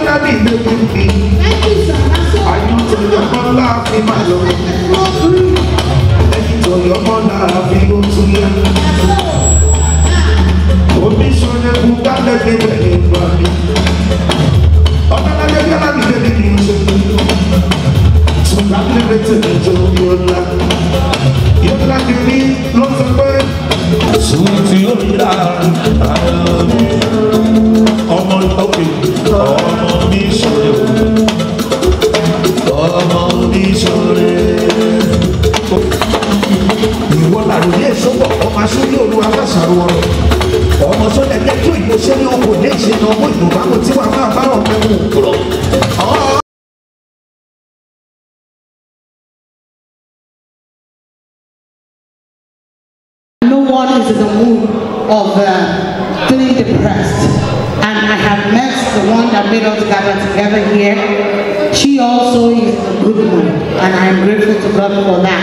lábì lójú mi. Àyàn tó yọ mọ́ láàfin máa lọ. Ẹni tó yọ mọ́ láàfin ó tún yá. Omi sọ̀rọ̀ kú kálẹ̀ gbẹ̀gbẹ̀ ní ìgbà mi. Ọ̀gá lájẹ́ bí alábì lójú mi ń ṣe. Sọ̀rọ̀ lẹ́gbẹ̀ẹ́ tẹ̀lé tó yọ lá. Yọ lá kiri ló sọ pé. Sùn tí ó yá àlọ́ mi. Ọmọ òkè ọmọ mi sọ̀rọ̀ ọmọ mi sọ̀rọ̀ ìwọ làrò ní èsọ́bọ̀ ọmọ asórí olú abáṣàrò ọrọ̀ ọmọ sọ́jà jẹ́ tó ìlú sẹ́ni ọkọ̀ ní ìṣẹ̀nà ọmọ ìlú báwo tí wàá máa bá ọmọ ẹ̀wọ̀n kúrọ̀. No one is in the mood of uh, feeling depressed. And I have met the one that made us gather together here. She also is a good one, and I am grateful to God for that.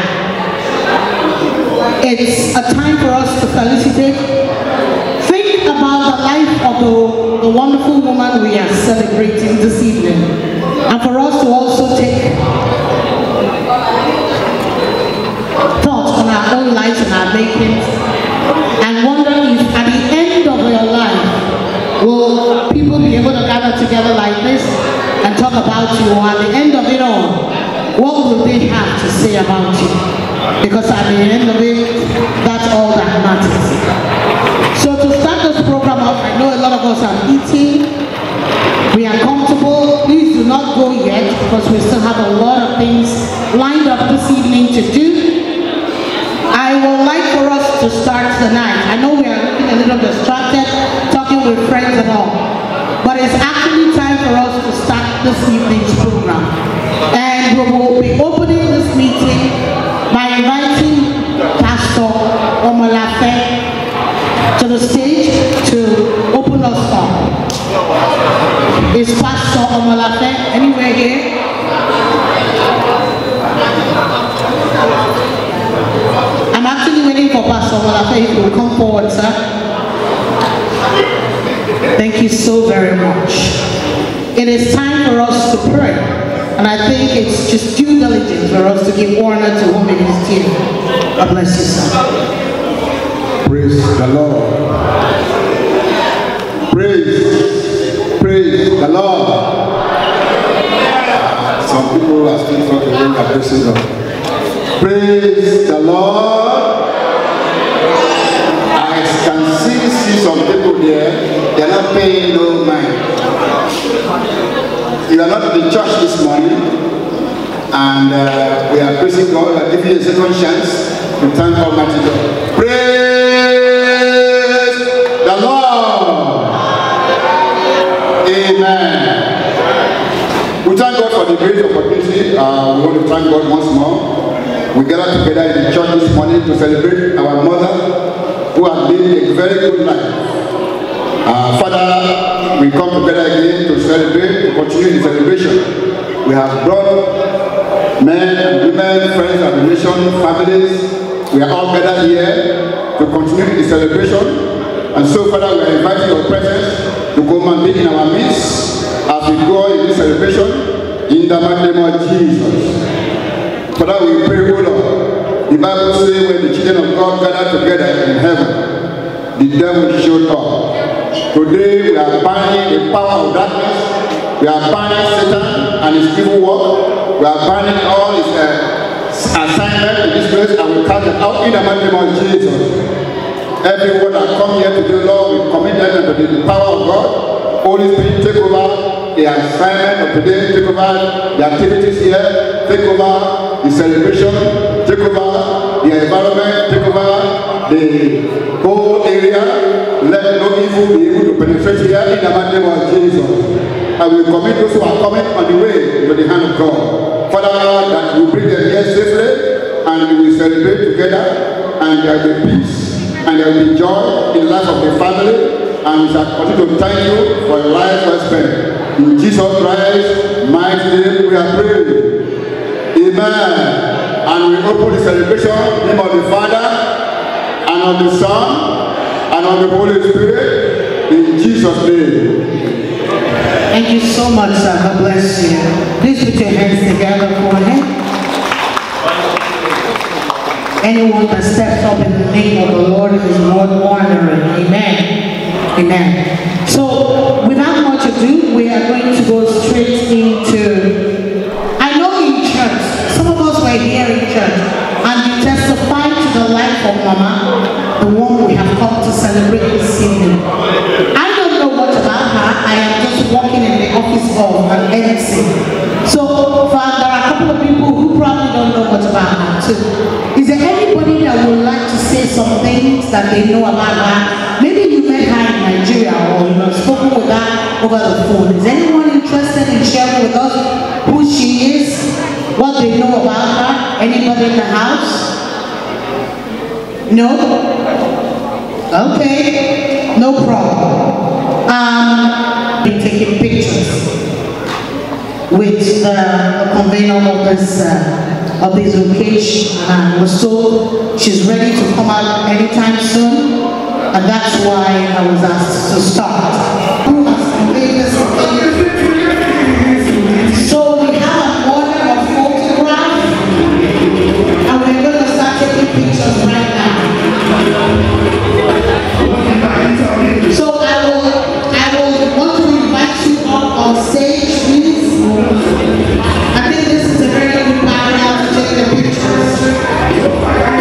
It's a time for us to felicitate. Think about the life of the, the wonderful woman we are celebrating this evening. And for us to also take thoughts on our own lives and our makings and wonder if at the end of your life will people be able to gather together like this and talk about you or at the end of it all what will they have to say about you because at the end of it that's all that matters so to start this program off i know a lot of us are eating we are comfortable please do not go yet because we still have a lot of things lined up this evening to do I would like for us to start tonight. I know we are looking a little distracted, talking with friends and all, but it's actually time for us to start this evening's program. And we will be opening this meeting by inviting Pastor Omolafe to the stage to open us up. Is Pastor Omolafe anywhere here? I'm actually waiting for Pastor Walafe if will come forward, sir. Thank you so very much. It is time for us to pray. And I think it's just due diligence for us to give honor to whom it is due. God bless you, sir. Praise the Lord. Praise, praise the Lord. Some people are still talking about praising God. Praise the Lord. I can see, see some people there, they are not paying no mind. You are not in the church this morning, and uh, we are praising God. We are giving you a second chance to thank Almighty God. Praise the Lord. Amen. We thank God for the great opportunity. Uh, we want to thank God once more. We gather together in the church this morning to celebrate our mother who has lived a very good life. Uh, Father, we come together again to celebrate, to continue the celebration. We have brought men and women, friends and relations, families. We are all gathered here to continue the celebration. And so, Father, we are inviting your presence to come and be in our midst as we go in this celebration in the mighty name of Jesus. Father, we pray, O Lord. The Bible says when the children of God gather together in heaven, the devil showed up. Today we are binding the power of darkness. We are binding Satan and his evil work. We are binding all his uh, assignment in this place and we cast them out in the mighty name of Jesus. Everyone that come here today, Lord, we commit them into the power of God. Holy Spirit, take over the assignment of today, take over the activities here, take over the celebration, take over the environment, take over the whole area. Let no evil be able to penetrate here in the mighty name of Jesus. And we commit those who are coming on the way to the hand of God. Father, that we bring them here safely and we will celebrate together and there will be peace and there will be joy in the life of the family and we shall continue to thank you for the life well spent. In Jesus Christ, mighty name, we are praying. Amen. And we open the celebration in the name of the Father, and of the Son, and of the Holy Spirit, in Jesus' name. Thank you so much, sir. God bless you. Please put your hands together for him. Anyone that steps up in the name of the Lord is Lord honoring. Amen. Amen. So, without much ado, we are going to go straight into. I know in church, some of us were here in church, and you testified to the life of Mama, the one we have come to celebrate this evening. I don't know much about her. I am just working in the office of an MC. So, for, there are a couple of people who probably don't know much about her too. Is there anybody that would like to say some things that they know about her? Maybe you met her in Nigeria or you have spoken with her over the phone. Is anyone interested in sharing with us who she is, what they know about her? Anybody in the house? No? Okay, no problem. Um, be taking pictures with the, the convener of this uh, of this occasion, and was told she's ready to come out anytime soon, and that's why I was asked to start. Who has convened this occasion? So we have an order of photograph, and we're going to start taking pictures right now. So I will, I will want to invite you up on stage, please. I think this is a very good background to take the pictures.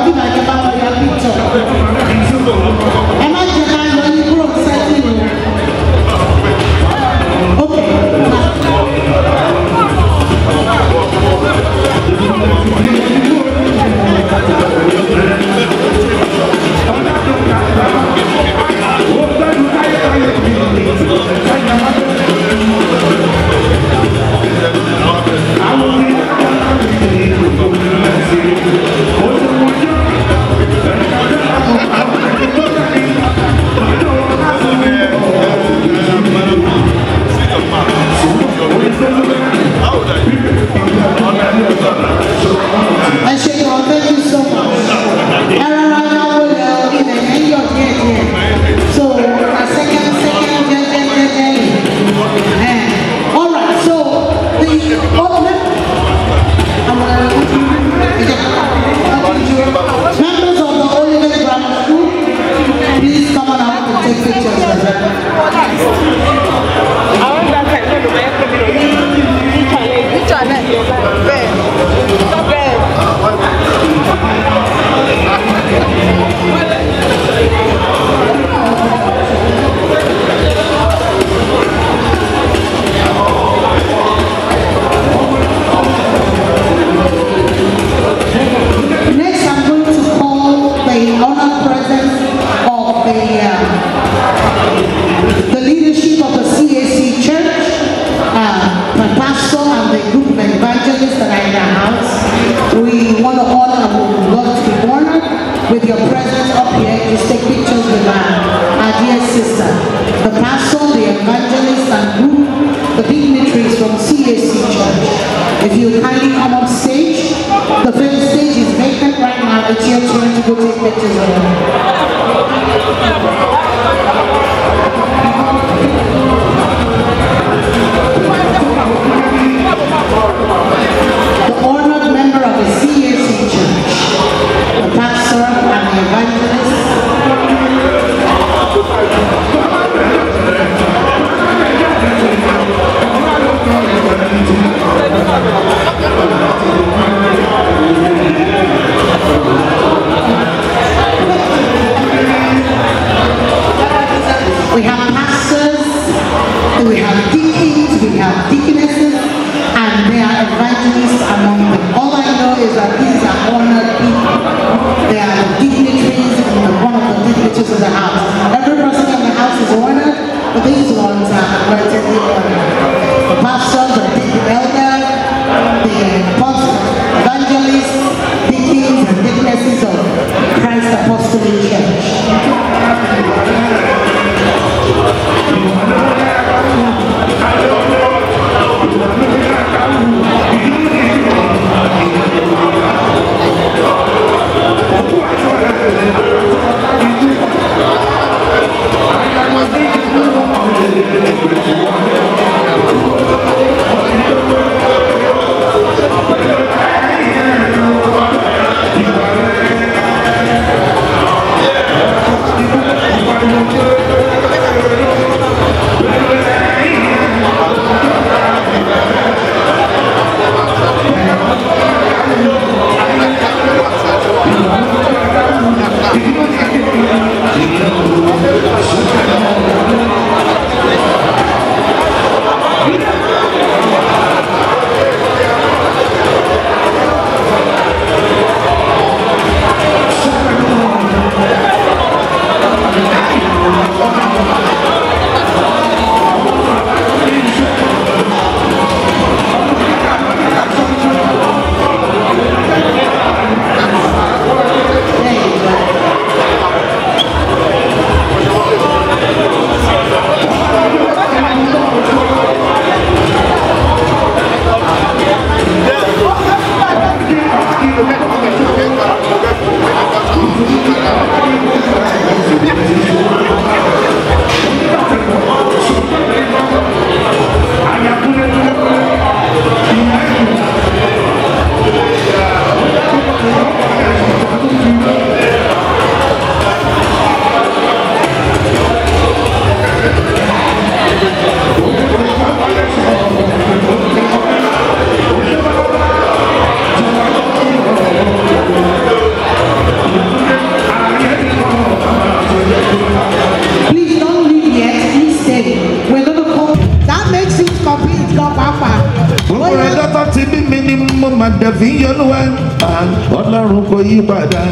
bí bàjẹ́ bá wọlé píktọ̀. ẹ má jẹ́ ká lọ ní kúrò sẹ́tì o. Okay. ẹ ṣe kan thank you so much ẹ rọra náwó lẹ ilẹ̀ yẹn yọ̀ díẹ̀ díẹ̀ so a second second jẹ́jẹ́jẹ́jẹ́ yìí ẹ alright so the other members of the Olivet Grammar School please come on out to take pictures with them. Next, I'm going to call the honored presence of the, uh, the leadership of the CAC Church, uh, my pastor and the group of evangelists that are in the house. We want to honor and we would love to be honored with your presence up here. Just take pictures with our, our dear sister. The pastor, the evangelist and group, the dignitaries from CAC Church. If you kindly come up stage, the first stage is vacant right now. It's your turn to go take pictures of them. The honored member of the CAC Church, the pastor and the evangelist, We have pastors, and we have deacons, we have deaconesses, and there are evangelists among them. All I know is that these are honored people. They are the dignitaries and the- one of the dignitaries of the house. Every person in the house is honored, but these ones are relatively honored. The pastors, the deacon elders, the apostles, evangelists, deacons, and deaconesses of Christ Apostolic Church. máa dẹ̀ fi yọlúwa ọlọ́run kò yí padà.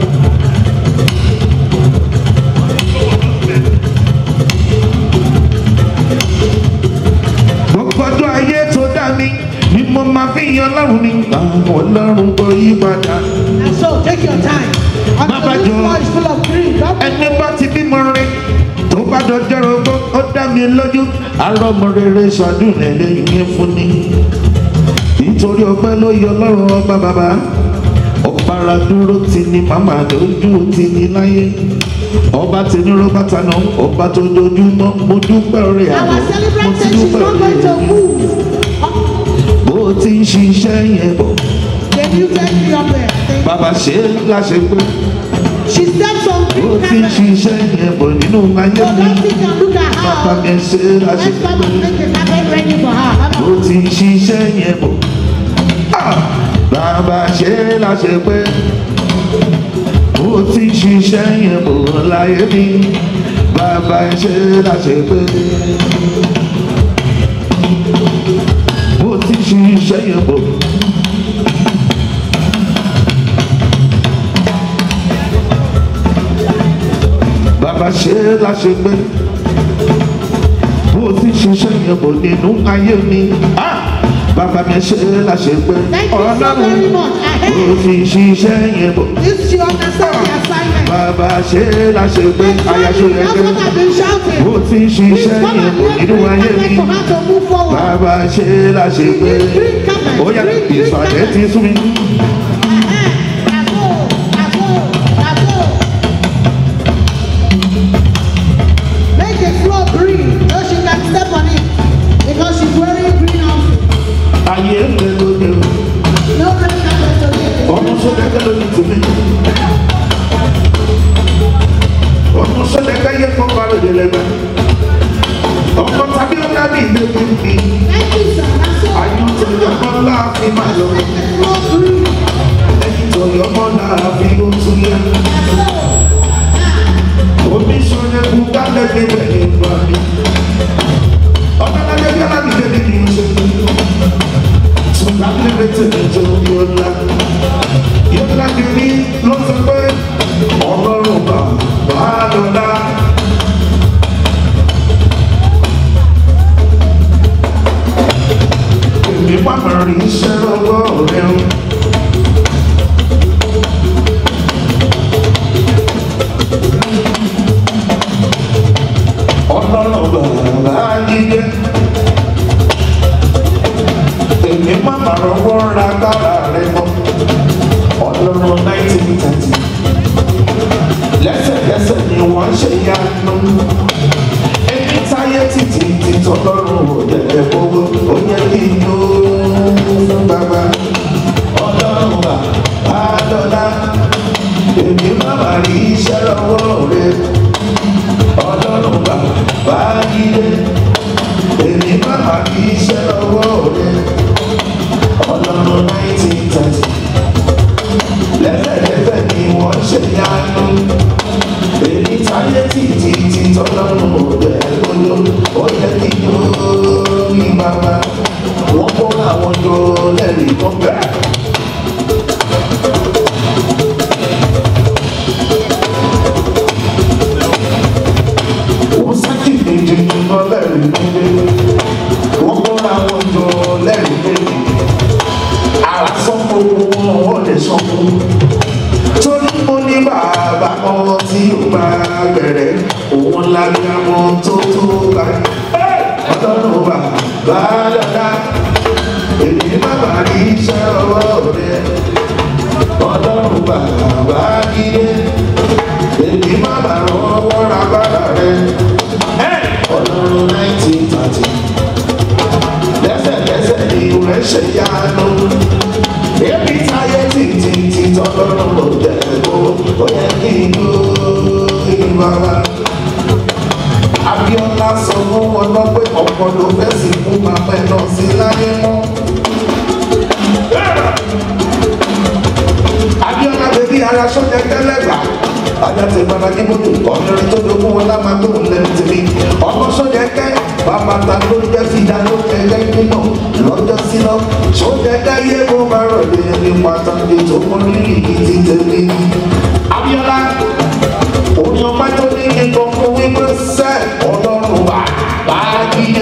gbogbo ọjọ́ ayé tó dá mi ni mo máa fi yan ọlọ́run mi ọlọ́run kò yí padà. And so take your time. Baba Until this Joe. floor is full of green. Don't ẹni bá ti bímọ rẹ tó bá dọjọ́ rogbo ó dá mi lójú arọ́mọ rere ṣàdúrà lẹ́yìn fún ni nítorí ọpẹ́ ló yọ ọlọ́run ọba bàbá ọ̀pára dúró ti ní màmá lójú ti ní láyé ọba tí ní rọ́bà tánà ọba tó dojúmọ́ mo dúpẹ́ rẹ̀ àná Our mo celebrant ti said she's dúpẹ́ not going to rẹ̀ move. bó ti ń ṣiṣẹ́ yẹn bọ̀ They muted me up there. Thank you. bàbá ṣe é láṣẹ pé She steps on bó green ti ń carpet. ṣiṣẹ́ yẹn bọ̀ nínú ayé So mi don't think and look at bàbá mi her. ṣe é láṣẹ Let's come pé. and make the carpet ready for her. Come ó on. ti ń ṣiṣẹ́ yẹn bọ̀. Ah! Bàbá ṣe é láṣẹ pé ó ti ń ṣiṣẹ́ yẹn bọ̀ láyé mi. Bàbá ṣe é láṣẹ pé ó ti ń ṣiṣẹ́ yẹn bọ̀. Bàbá ṣe é láṣẹ pé bó ti ṣiṣẹ́ yẹn bò nínú ayé mi. Ah! Bàbá mi ṣe é láṣẹ pé Thank you so very much. bó Ahead. ti ṣiṣẹ́ yẹn bò. This you understand the assignment. Bàbá ṣe é láṣẹ pé ayaṣọ yẹn That's pé what I've been shouting. bó ti Please ṣiṣẹ́ come yẹn and bò make nínú green ayé carpet mi. for her to move forward. Bàbá ṣe é láṣẹ pé Green carpet. ó yá Green, green ìsàlẹ̀ carpet. ti sún mi. Ahead. That's all. That's all. That's all. Make the floor green so she can step on it because she's wearing green outfit. Ayé ń lé lóde o, No green carpet today. ọmọ sọ́dẹ́kẹ́ ló ní tèmi. Ọmọ sọ́dẹ́kẹ́ yẹ kó bá lóde lẹ́gbẹ́. Ọmọ tàbí ọ̀gá mi ìdè mi mi. Thank you, sir. That's all. Ayọ̀ tó yọ kọ́ láàfin máa lọ. Make the floor green. Ẹyin tó yọ kọ́ láàfin ó tún yẹ. That's all. Omi sọ̀rọ̀ kú kálẹ̀ ní bẹ̀rẹ̀ ìgbà mi. Ọ̀dọ́lájẹ́ bí alábìjẹ́ ní kì í ṣe. Ṣùgbọ́n lè tẹ̀lé tó yọ la. Yọ̀lá ti ní ló sọ pé ọlọ́run bá wà lọ́la. Èmi pàmò rí iṣẹ́ lọ́wọ́ rẹ̀ o. ọlọ́run bàbá jíjẹ́ èmi má má rọwọ́ ra gbára rẹ mọ́ ọlọ́run nineteen thirty lẹ́sẹ̀kẹsẹ̀ ni wọ́n ṣe yanu èmi táyé títí títọ́ lọ́rùn òjẹ̀lẹ̀ gbogbo ó yẹ kí n ló fún bàbá ọlọ́run bàbá lọ́la èmi má má rí iṣẹ́ lọ́wọ́ rẹ ọlọ́run bàbá yíyé èmi bàbá kì í ṣe lọ́wọ́ rẹ ọlọ́run nineteen thirty lẹ́sẹ̀lẹ́sẹ̀ ni wọ́n ṣe yanu èmi táyé títí tí tọ́lọ́run ò jẹ́ gbọ́dọ̀ ó yẹ kí n lórí bàbá wọ́n kó àwọn jọ lẹ́rìí kan bẹ́ẹ̀. wọ́n sákì méjì lọ lẹ́rìí méjì wọ́n kọ́ra wọn jọ lẹ́rìí méjì ara sán gbogbo wọn wọ́n lè sán fún torí mo ní bàbá ọmọ tí ó bá bẹ̀rẹ̀ òun lágbàmọ́ tó tó báyìí ọlọ́run bàbá dada èmi bàbá rí iṣẹ́ ọwọ́ rẹ̀ ọlọ́run bàbá gídé èmi bàbá rọwọ́ ra bàbá rẹ̀ ọlọ́run nineteen thirty lẹ́sẹ̀kẹsẹ̀ ni rẹ̀ ṣe yanu èmi táyé títí tí tọ́lọ́run ló jẹ́ kó ó yẹ kí n ló ìbára. Abíọ́lá sọ fún wọn lọ pé ọ̀pọ̀ ló fẹ́ sí fún màmá ẹ̀ náà sí láyé mọ́. Abíọ́lá bèbí ara sọ́jà tẹ́lẹ̀gbà. Ajá ti gbára ní mọ́tò ọ̀nìrin tó dogun wọn lámà tó ń lẹ́nu tèmi. Ọmọ sọ́jà kẹ́ bàbá ta ló jẹ́ fìdá ló kẹ́kẹ́ nínú lọ́jọ́ síná ṣó jẹ́jẹ́ yé mo máa rọ̀ lé ní pàtàkì tó mú rírì gidi tẹ̀lé. Abíọ́lá òní ọmọ tó ní nǹkan fún wípé sẹ́ ọlọ́run wà bá yíyé.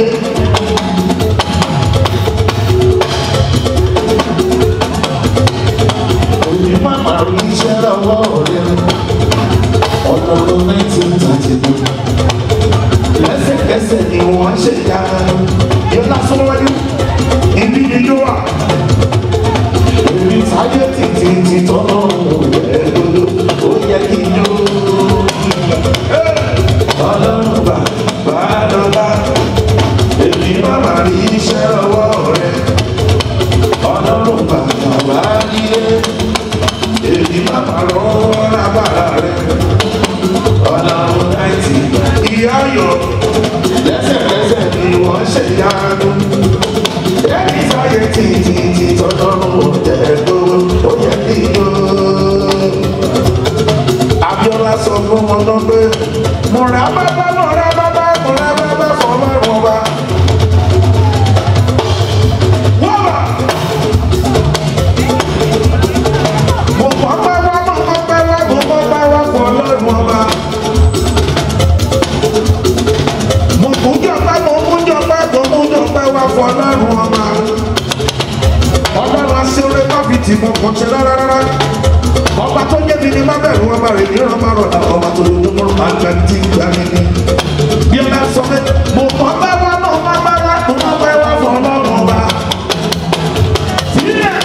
Òní màmá rí iṣẹ́ lọ́wọ́ rẹ̀ ọlọ́run nineteen thirty two lẹ́sẹ̀kẹsẹ̀ ni wọ́n ṣe ya yóò lásán wájú ibi ni yóò wà èmi sáyé títí ti tọ́nà ẹ̀ẹ́dọ́dọ́ ó yẹ kí n yó. ọlọ́run bá bá dọ́là èmi máma rí iṣẹ́ ọwọ́ rẹ̀ ọlọ́run bá bá nílé èmi máma lọ́wọ́ lágbára rẹ̀ ọlọ́run náìtì ìyá yọ lẹ́sẹ̀kẹsẹ̀ ni wọ́n ṣe yánu ẹni sáyé títí tí tọ́jọ́rùn jẹ́ gbogbo ó yẹ kí yó. Abíọ́lá sọ fún wọn náà pé múra bábá múra bábá múra bábá fọmọ wọn bá. Wọ́n bá. Mo kọ́ pẹ́ wá mo kọ́ pẹ́ wá mo kọ́ pẹ́ wá fún ọlọ́run ọba. Mo kú jọpẹ́ mo kú jọpẹ́ mo kú jọpẹ́ wá fún ọlọ́run ọba. Ọlọ́run aṣọ́rẹ́ má fi tì mọ́ kàn ṣe rárá rárá. Ọba tó jẹ́ mi ni má bẹ̀rù ọba rẹ̀ ní ọ̀rọ̀ má rọ̀ náà ọba tó lójú mọ́ máa gba tí gbà mí ni. Bí ọba sọ pé mo kọ́ bá wá náà má bá wá mo má bá wá fún ọlọ́run ọba. Sílẹ̀.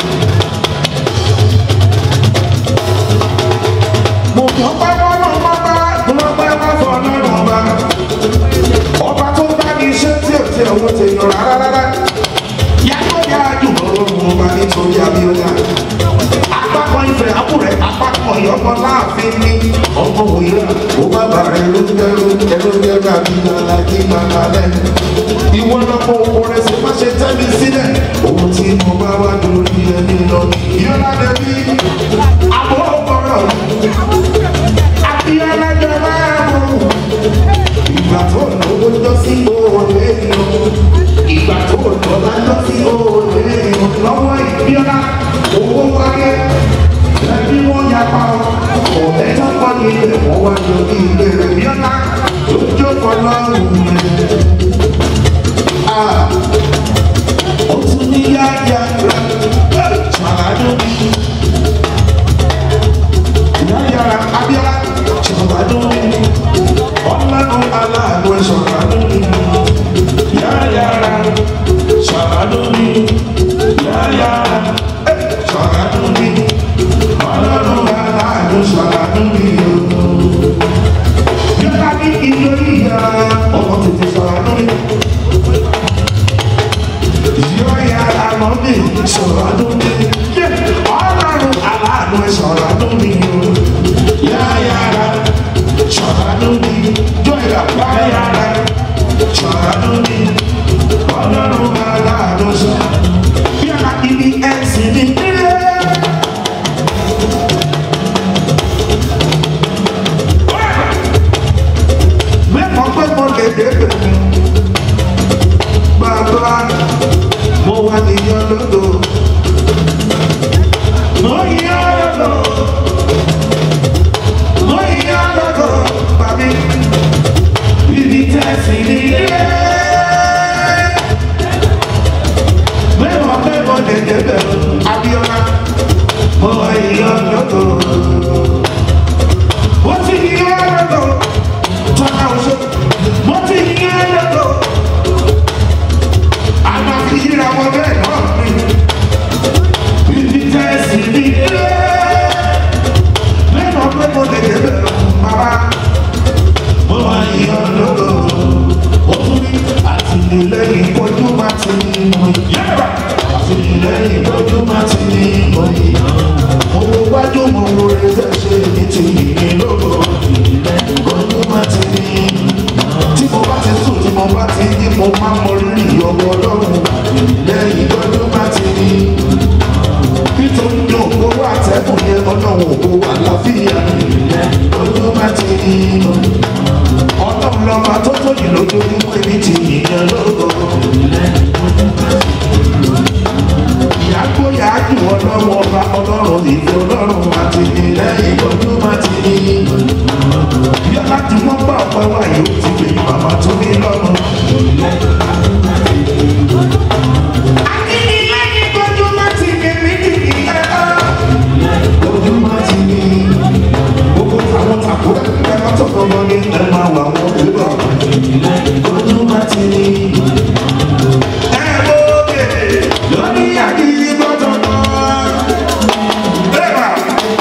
Mo kọ́ bá wá náà má bá wá mo má bá wá fún ọlọ́run ọba. Ọba tó bá ní iṣẹ́ tí ò tí ò wọ́n ti yàn rárá rárá yàtọ̀ yà dùn ọlọ́run ọba nítorí abíọ́lá apákan ìfẹ́ àbúrẹ́ apákan ìyọ́kọ láàfin ní ọmọ òyìnbó ó bá bàrẹ̀ ló ń dẹ́rù ẹ̀rọ dẹ́rù àbíyànlá kí màmá lẹ́nu ìwọ lọ́pọ̀ owó rẹ̀ sì má ṣe tẹ́mi sílẹ̀ ohun tí mo bá wá lórí ẹni lọ yọlá dẹbí àbọ̀ ọ̀pọ̀rọ̀ abíọ́lá jọba ẹ̀mú ìgbà tó lówó jọ sí òòlù èèyàn ìgbà tó lọ́la jọ sí òòlù èèyàn lọ́wọ́ ìbíọ́lá owó wáyé ẹbí wọn yapa ọ ọ̀tẹ́ tó kọ́ ní ilé wọn wá lórí ilé rẹ̀ bíọ́lá tó jókòó lọ́rùn rẹ̀. ó tún ní yáyà rẹ̀ ṣàlàyé mi. yáyà rẹ̀ abíọ́lá ṣàlàyé mi. ọlọ́run aláàánú ẹ̀ ṣàlàyé mi. yáyà rẹ̀ ṣàlàyé mi. yáyà rẹ̀ ṣàlàyé mi. ọlọ́run aláàánú ṣàlàyé mi. yọ̀lá ní ìlú ìyá ọmọ tètè ṣàlàyé mi. Yọ̀yà àlọ́dẹ sọ̀rọ̀ àdúgbò. Ọlọ́run aláàánú ẹ̀ sọ̀rọ̀ àdúgbò. Yáyàrá sọ̀rọ̀ àdúgbò. Jọ̀yà báyàrá sọ̀rọ̀ àdúgbò. Ọlọ́run aláàánú sọ̀rọ̀. Yàrá ibi ẹ̀sìn ní nílé. Mẹ́kọ̀ọ́ pé mo lè débè mú bàbá mo wà níyàn lọ́dọ̀ mo yàn lọ́dọ̀ mo yàn lọ́dọ̀ bàbí bíbí tẹ̀sí nílé mẹ́wàá mẹ́wàá lẹ́jẹ̀ bẹ̀rù Abíọ́lá mo yàn lọ́dọ̀ mo ti yàn lọ́dọ̀ tọ́ka oṣù mo ti yàn lọ́dọ̀ àmọ́ fi yíra wọn bẹ́ẹ̀ náà ni. Bíbí tẹ́sí ní ilé. Lẹ́nu pé mo lè débẹ̀ bàbá. Mo wá yíyan lógo. Ó tún ní àtìlẹ́yìn ìpọ́jú máa ti ní mọ̀ yára. Àtìlẹ́yìn ìpọ́jú máa ti ní mọ̀ yìí. Mo wo wájú mo wo ẹsẹ̀ ṣe ní ti yìnyín lógo. Àtìlẹ́yìn ìpọ́jú máa ti ní tí mo bá ti sùn tí mo bá ti yí mo máa mọ rírì ọmọ ọlọ́run lẹ́yìn lọ́dún bá ti rí nítorí ní òkú wà tẹ́kùn yẹn ọlọ́run òkú wà láfíà lọ́dún bá ti rí ọlọ́run lọ́ba tó tó yìí lójoojúmọ́ èmi ti yìn màmá wa yóò ti pè màmá tó ní lọ́mọ. akínílẹ́yìn kojú má ti ní méjì nìyẹn. kojú má ti ní gbogbo àwọn tàkùrẹ́ ẹ má tọkọ lọ ní ẹ máa wà wọ́n pẹ̀lú àwọn. kojú má ti ní. ẹ lóde lórí àkíní gbọ́dọ̀ náà. Eba!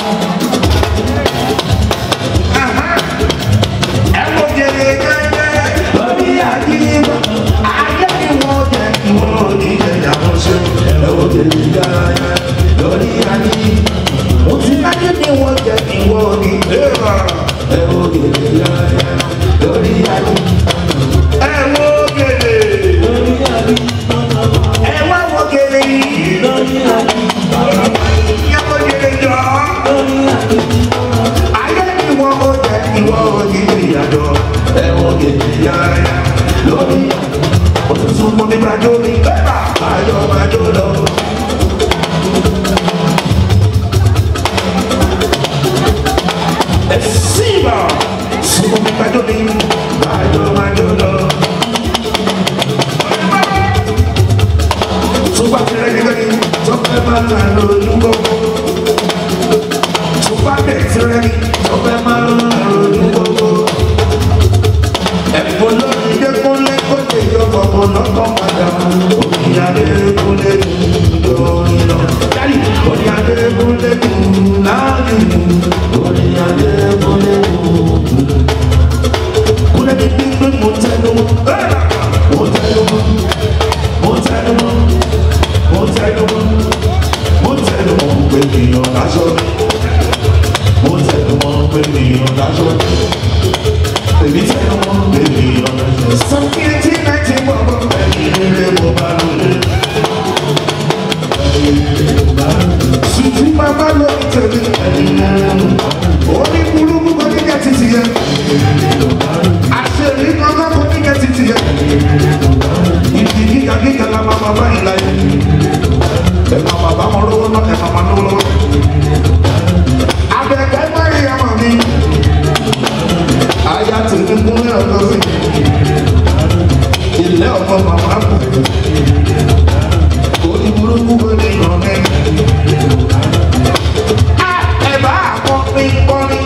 Aha! Ẹ wo jèrè gẹ́gẹ́ lórí àdìbò. Ayé ni wọ́n jẹ́ kí wọ́n ní ìyàwó ṣe. Ẹ wo jèrè gẹ́gẹ́ lórí àdìbò. Mo ti láyé ni wọ́n jẹ́ kí wọ́n ní ìlera. Ẹ wo jèrè gẹ́gẹ́ lórí àdìbò. Ẹ wo jèrè. Ẹ wá wo jèrè yìí. Ìyàwó jèrè jọ. Ayé ni wọ́n ó jẹ́ ìwọ òjì ìyàjọ. Ẹ̀wọ̀n gèdè yára lórí. Òtútù mọ́ mi máa jó mi. Bẹ́ẹ̀ni àjọ máa jó lọ. Ẹ̀sìnbà súnmọ́ mi máa jó mi. Àjọ máa jó lọ. Tó bá ti rẹ́ nígbà yìí, tó fẹ́ máa là lójú gbogbo tó bá bẹ̀ tirẹ̀ ní ọbẹ̀ máa ń ronú gbogbo. ẹ̀fọ́ lórí dẹ́kunlé kó lè yọ ọmọ lọ́kọ̀ padà. òkìyà dẹ́kunlé lórí lọ. dárí òkìyà dẹ́kunlé láàyè òkìyà dẹ́kunlé kúlẹ̀ ní gbígbé mo tẹnu mọ́. mo tẹnu mọ́. mo tẹnu mọ́. mo tẹnu mọ́. mo tẹnu mọ́ pé èèyàn lásán mo tẹnu mọ́ pé ènìyàn dájọ́ èmi tẹnu mọ́ pé ènìyàn dájọ́. sọ́kì etí náìtì bọ̀bọ̀ ẹ̀yìn rere mo bá lóde. sùtì bàbá lórí tèmi ẹ̀yìn rere mo bá lóde. orí burúkú kò ní kẹ́ títì yẹ. àṣírí kankan kò ní kẹ́ títì yẹ. ìdí gíga gíga la máa bàbá yìí láyé. ẹ̀ máa bàbá wọn lówó náà ẹ̀ máa máa lówó lọ́wọ́ abẹ́kẹ́ mẹ́rin ọmọ mi. Aya tèmi kúnlẹ̀ ọ̀dọ́ sí. Ilé ọmọ màmá kù. Orí burúkú wo ni ìrọ̀lẹ́? A ẹ̀bá àkọ́pin kọrin.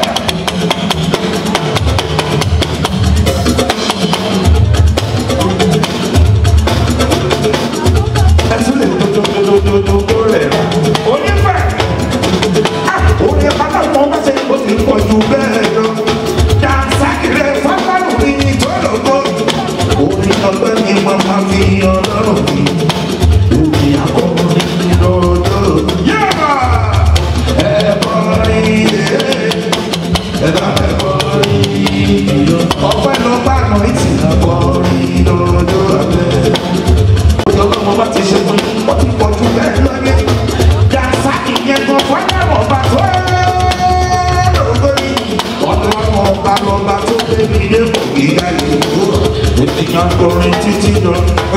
Ẹ̀sùn lè dododododo rẹ̀. Onífẹ̀ orí pátákó bá ṣe kó ti pọ̀ jù bẹ́ẹ̀ lọ. Dànsákìrẹ́ fáfárù ní ìtọ́lọ́gbọ́. Orí ọgbẹ́ ni wọ́n máa fi ọlọ́run bí. Orí akọrin lọ́dọ̀. Yẹ́bà! Ẹ̀kọ́rin lè. Ẹ̀dá ẹ̀kọ́rin lọ. Ọpẹ́ lọ bá nà ìtì akọrin lọ́dọ̀ abẹ́. Orí ọlọ́run bá ti ṣe fún yín, wọ́n ti pọ̀ jù bẹ́ẹ̀ lọ́yẹ́. Dànsákì yẹn gan fọ́nrán ọba tó lórí. Ọlọ́run ọba lọba tó débi ilé kò gíga ìlú. Ènìyàn kọrin títí lọ.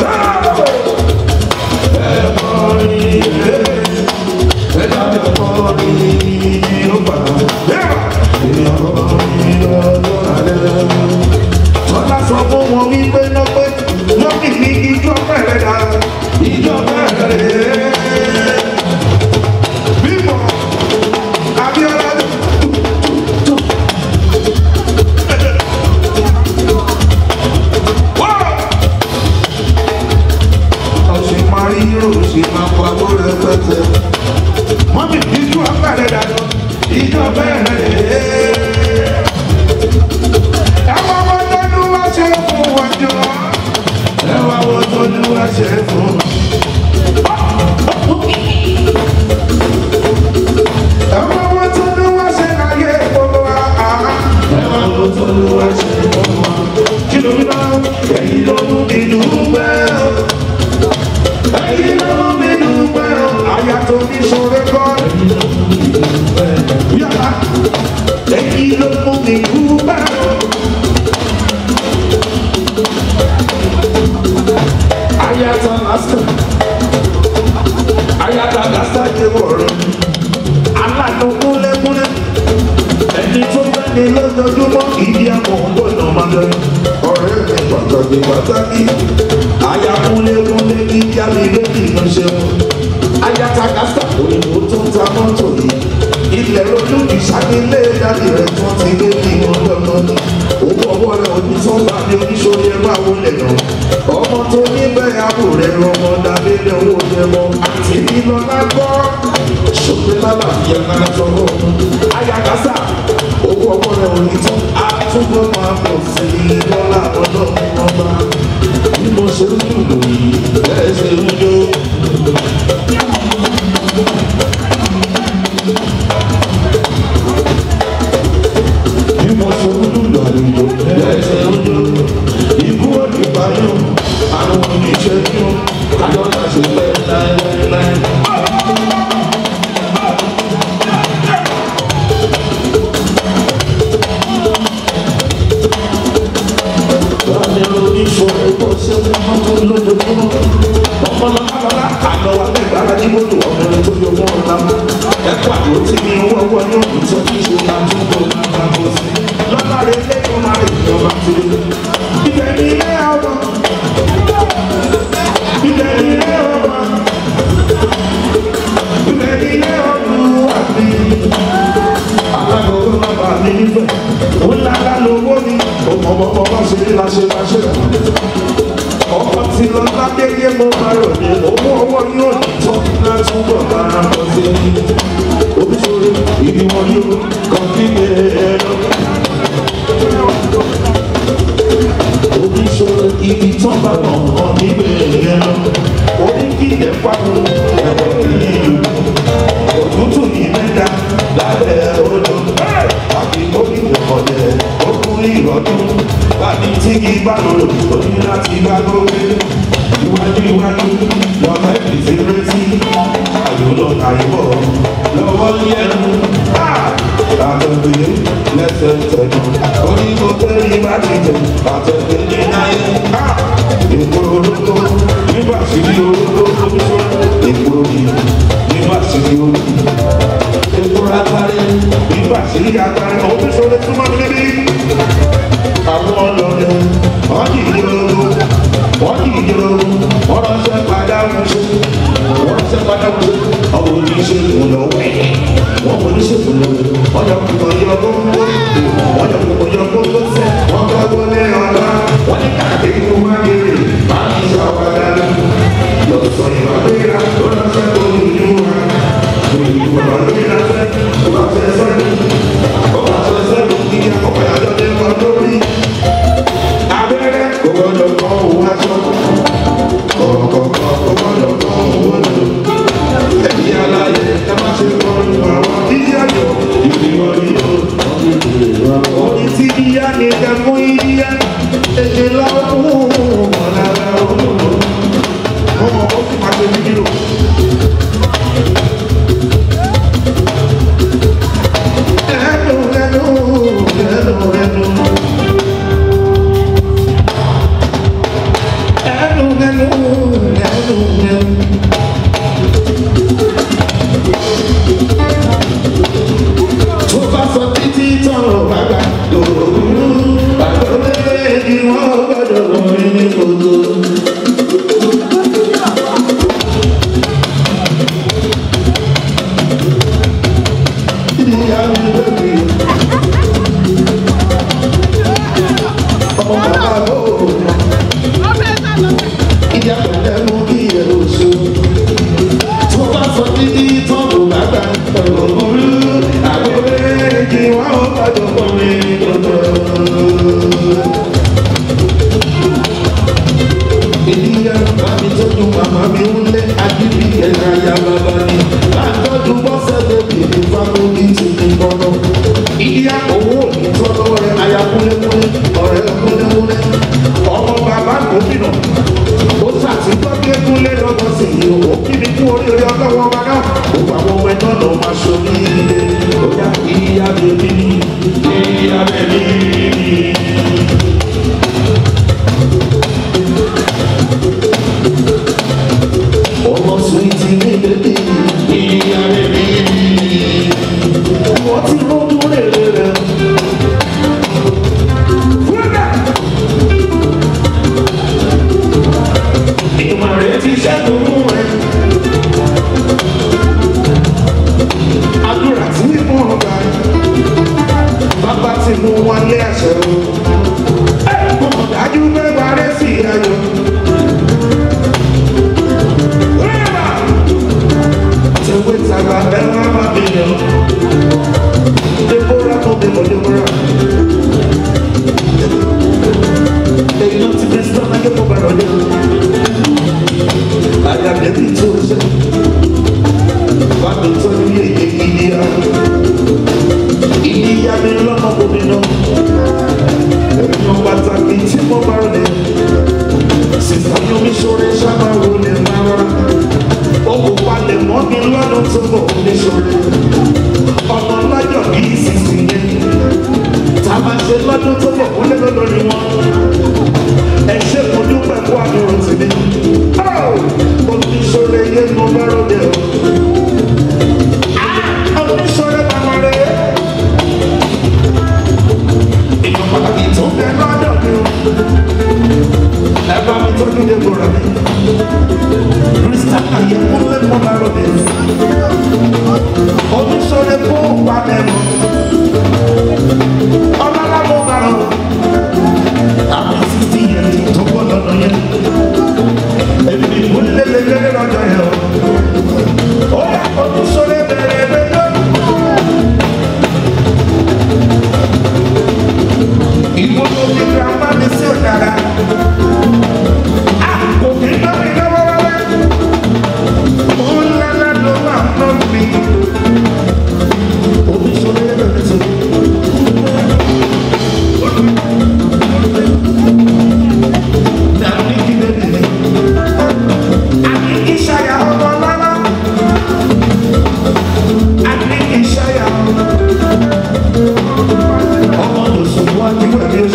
Ẹ kọrin ilé. Ẹ dábẹ́ kọrin yóò bá. Ènìyàn kọrin lọ́dọ̀ alẹ́. Tọ́lá sọ fún wọn wípé náà pé lókì ní ijó bẹ̀rẹ̀ dá. Ijó bẹ̀rẹ̀. Bímọ Abíọ́lá ọ̀sìn máa rí ròsì máa pa bó rẹpẹtẹ. wọ́n mi ìjú abẹ́rẹ́ dànù ìjọ bẹ́ẹ̀rẹ̀ lé. ẹ̀wọ̀n wo tó ní wá ṣe fún wọn jọ. ẹ̀wọ̀n wo tó ní wá ṣe fún wọn. ẹ̀wọ̀n wo tó ní wá ṣe láyé gbogbo wa. ẹ̀wọ̀n wo tó ní wá ṣe fún wọn. kí ló ń bá èyí ló mú mi dùgbẹ́ o. èyí ló mú mi dùgbẹ́ o. àyà tó ní sọ̀rọ̀ kọ́. yàrá èyí ló mú mi dùgbẹ́ o. àyà tó lásìkò. àyà tó lásìkò jẹ́ wọ̀rọ̀. aláàánú kúnlẹ̀kúnlẹ̀. ẹni tó fẹ́ jáde lójoojúmọ́ ìdí àmọ́ gbọ́dọ̀ máa lọ. ọ̀rẹ́ mi pàtàkì pàtàkì ayakunlékunlé kí jáde lórí ìránṣẹ́ wọn. ayatakasa òyìnbó tó ń ta mọ́tò yìí. ilẹ̀ rojú ìṣàkílé jáde rẹ̀ tó ti lé kí wọ́n lọ́nà ní. owó ọwọ́ rẹ̀ òní tó ń bá ní oníṣòwò ẹ̀ máa wọlé lọ. ọmọ tó níbẹ̀ àbò rẹ̀ rọmọ dàbí ilé owó jẹ mọ́. àti nínú lágbọ́ ṣòpin lábà yẹn náà sọ̀rọ̀. ayakasa owó ọwọ́ rẹ̀ òní tó àtúntò máa pọ̀ sí i lọ́la ọlọ́run ọba. bí mo ṣe ń lùlù yìí bẹ́ẹ̀ ṣe ń jó. bí mo ṣe ń lùlù àlùjọ bẹ́ẹ̀ ṣe ń jó. ikú òní ìbáyọ̀ àwọn oníṣẹ́ yóò kájọ́ láti lẹ́ láéláé. ọkọ tí lọ lágbègbè mo máa rò ní owó ọwọ́ yóò ní tó láti bọ̀ máa bọ̀ sí i oríṣiríṣi ìdí wọn yóò kàn kí lè ẹ̀rọ. oríṣiríṣi ibi tó bá wọn kàn níbẹ̀ ẹ̀rọ. orí kí ẹ̀ pàtó ẹ̀rọ ìlú òtútù ní mẹ́ta lábẹ́ odò àbí orí ìrọ̀lẹ́ ọkùnrin ìrọ̀dún bàbí tí kì í bá lòlò oní láti bá gbógbé iwájú iwájú lọ́mọ ẹ̀bí ti retí àyùlọ àyùbọ̀ lọ́wọ́ yẹnu àtẹ̀gbé lẹ́sẹ̀ tẹ̀nu onígbò tẹ́lẹ̀ bá ti tẹ̀ àtẹ̀gbé ní náyé èkó olóko nígbà tí ní olóko lóṣù èkó yìí nígbà tí ní olóko èkó agbárí nígbà tí ní agbárí ọdún sọlẹ̀ túmọ̀ níbí àwọn ọlọ́dẹ wọ́n kì í jòrò wọ́n kì í jòrò wọ́n ránṣẹ́ padà wúṣọ wọ́n ránṣẹ́ padà wúṣọ ọmọ oníṣègùn lọ wẹ̀ wọ́n mọ oníṣègùn lọ wọ́n yọ kùkọ̀ yọ gbogbo wọ́n yọ kùkọ̀ yọ gbogbo sẹ́ wọ́n bá wọlé ọ̀la wọ́n ní káàkiri kó má kéré máa ń sọ padà lọ sọ ìwà péra ó ránṣẹ́ tó ní ìlú wa òyìnbó wà lórí ránṣẹ́ ó bá fẹ́ sẹ́yìn ó bá fẹ́ sẹ́yìn kí akọ̀kọ̀ yàtọ̀ dé wọn lórí abẹ́rẹ́ kò gbọ́dọ̀ kọ́ òun aṣọ kọ̀ọ̀kọ̀kọ̀ kò gbọ́dọ̀ kọ́ òun lò ẹ̀mí aláyẹ ẹ má ṣe kọ́ lu àwọn díyàjọ ìdíwọ́ yíyọ orí tí díyà ní ẹ fún yíyá èdè lọ́wọ́ ọ̀làlà olóòrò ọmọ ó sì máa ṣe fídíò. ẹnu ẹnu ẹnu ẹnu. ẹnu ẹnu ẹnu ẹnu. tó bá sọ títí tọrọ bàbá lòlù bàbá méjì wọn gbọdọ lórí ní kòtò. ìyá mi lóbi ọmọ bàbá bò ó ìyá pẹ̀lẹ́ mú kí ẹ̀rọ ṣe. tó bá sọ títí tọ́lù bàbá ọ̀rọ̀ burú àwọn méjì wọn ò gbọdọ̀ pọ̀ mí lọ́dọ̀. ènìyàn bá mi tọ́jú màmá mi ń lé agídí ẹ̀ka ya bàbá ni. láńtọ́jú bọ́sẹ̀ bèbí ní fámúlì ti ní bọ́lọ́. ìyá owó ní tọ́lọ́ rẹ̀ aya kúlẹ̀kúlẹ̀ ọ̀rẹ́ kúlẹ̀kúlẹ̀ ọmọ bàbá gómìnà ó ṣàtìgbọ́ bí ekúnlé lọ́gbọ́n sí i ó kí ni kú oríire ọlọ́wọ́ wa náà ó bá wọn wẹ náà lọ́ máa ṣo ní ilé ó yá ìyá bèbí ni ìyá bèbí ni. ọmọ suwiti ní bèbí ìyá bèbí ni wọ́n ti rọ́ọ̀dún rẹ̀ rẹ̀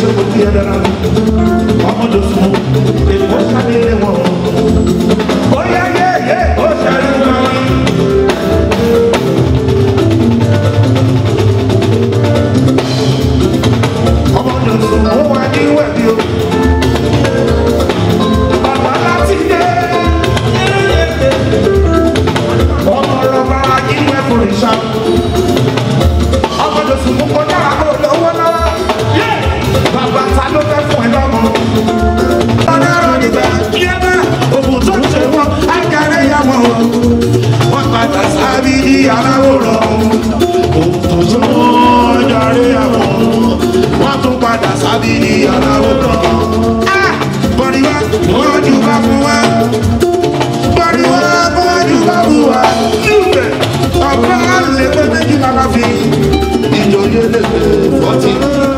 kò tí ẹ dára ọmọdé sùn èkó sáré wọn ó yá yé yé ó sáré wọn. ọmọdé sùn ó wà ní wẹ̀bí o bàbá láti dé ọmọ rọba inú ẹkùn ìṣá ọmọdé sùn mú kọjá àgọ́ lọ́wọ́ lọ́wọ́ bàbá ta ló fẹ́ fún ẹ lọ́mọ. ọ̀daràn nígbà kí ẹ bá ògùn tó ń ṣe wọn ákàrẹ́ yà wọn o wọ́n padà sábì ní aláwòrán ògùn tó ṣe wọn jàre àwọn wọ́n tún padà sábì ní aláwòrán. bọ̀dìwá wọ́n jù bá fún wa bọ̀dìwá wọ́n jù bá fún wa níbẹ̀ ọ̀pọ̀ àlè pé méjì lára fi ìjòyè lè fọ́tì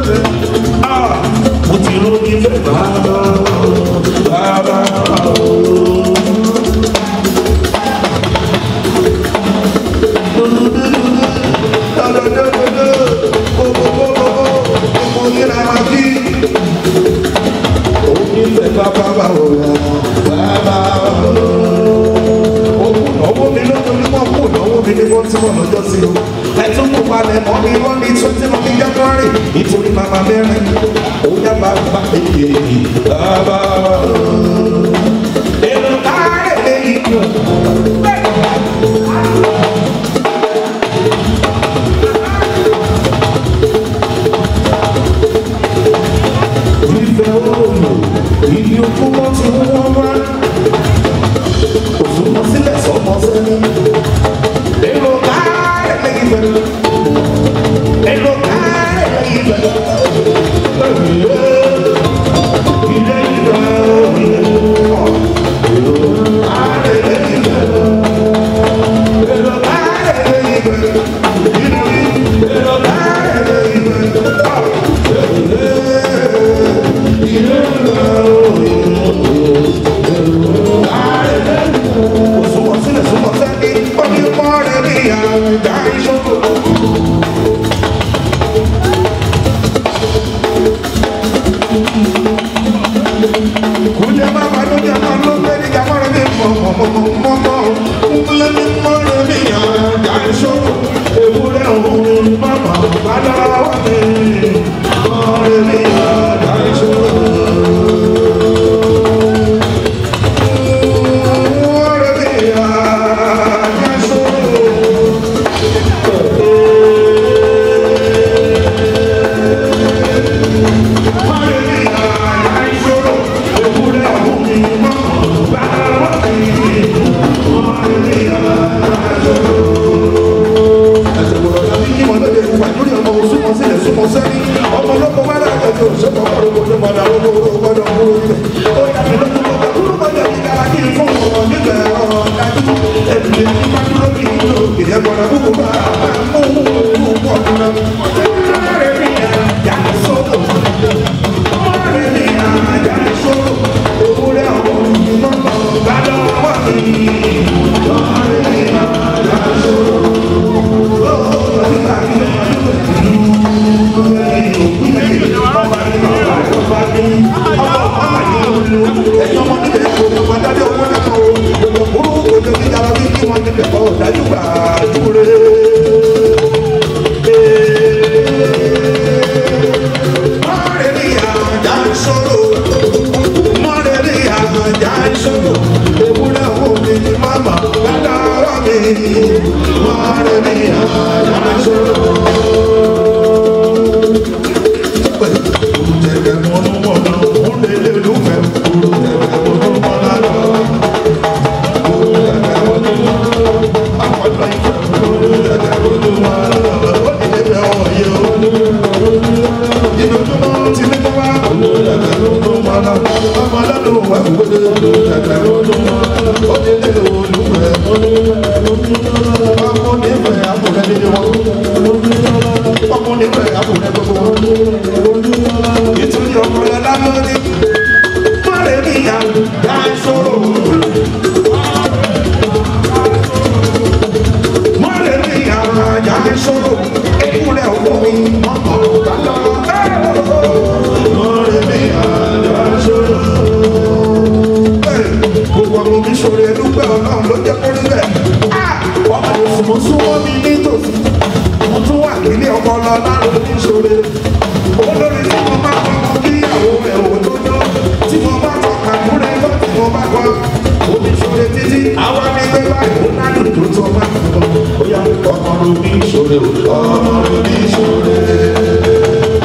mo ti lórí fẹ́ bàbá bàbá ẹtún kó palẹ̀ mọ́ mi wọ́n ní twenty of january nítorí màmá mẹ́rin ó yá bàbá èyí bàbá. èrò káàárẹ̀ lẹ́yìn kù. ìfẹ́ òòlù ìdí okú wọn ti wọ́n wá. òfurufú sílẹ̀ sọ́mọ sẹ́ni. èrò káàárẹ̀ lẹ́yìn bẹ̀rẹ̀. èrò káàárẹ̀ lẹ́yìn bẹ̀rẹ̀. Kúnlẹ̀ bàbá ló jẹ́ ọmọ ló fẹ́ ní kàmọ́rẹ́ mi mọ̀ mọ̀ mọ̀ mọ̀ mọ̀ mọ̀. Kúnlẹ̀ mi mọ̀rẹ́ mi yàn jáde sọ́kò. Ewúrẹ́ òun mọ̀mọ́ bá lọ́wọ́ mi. Mọ̀rẹ́ mi yàn jáde sọ́kò. Mọ̀rẹ́ mi yàn jáde sọ́kò. sọ̀rọ̀ ekúrẹ́ owó mi mọ́tò bá lọ. ọmọ mi sọ̀rọ̀ ẹnu pẹ́ ọlọ́run ló jẹ́ kórí bẹ́ẹ̀. ọmọ mi sùn súnmọ́ mi nítòsí mo tún wà nílé ọpọlọ lárò ní sọ̀rọ̀ olórí tí mo bá kọ́ mọ kí ìyàwó rẹ̀ ò tó tó tí mo bá kọ́ kàkúrẹ́ tó tí mo bá kọ́ omi sọ̀rọ̀ títí àwa ní gbé báyìí ó ládùn tó tó máa ń bọ̀ ó yà ọmọ mi sọ̀rọ̀ ọmọ mi sọ̀rọ̀.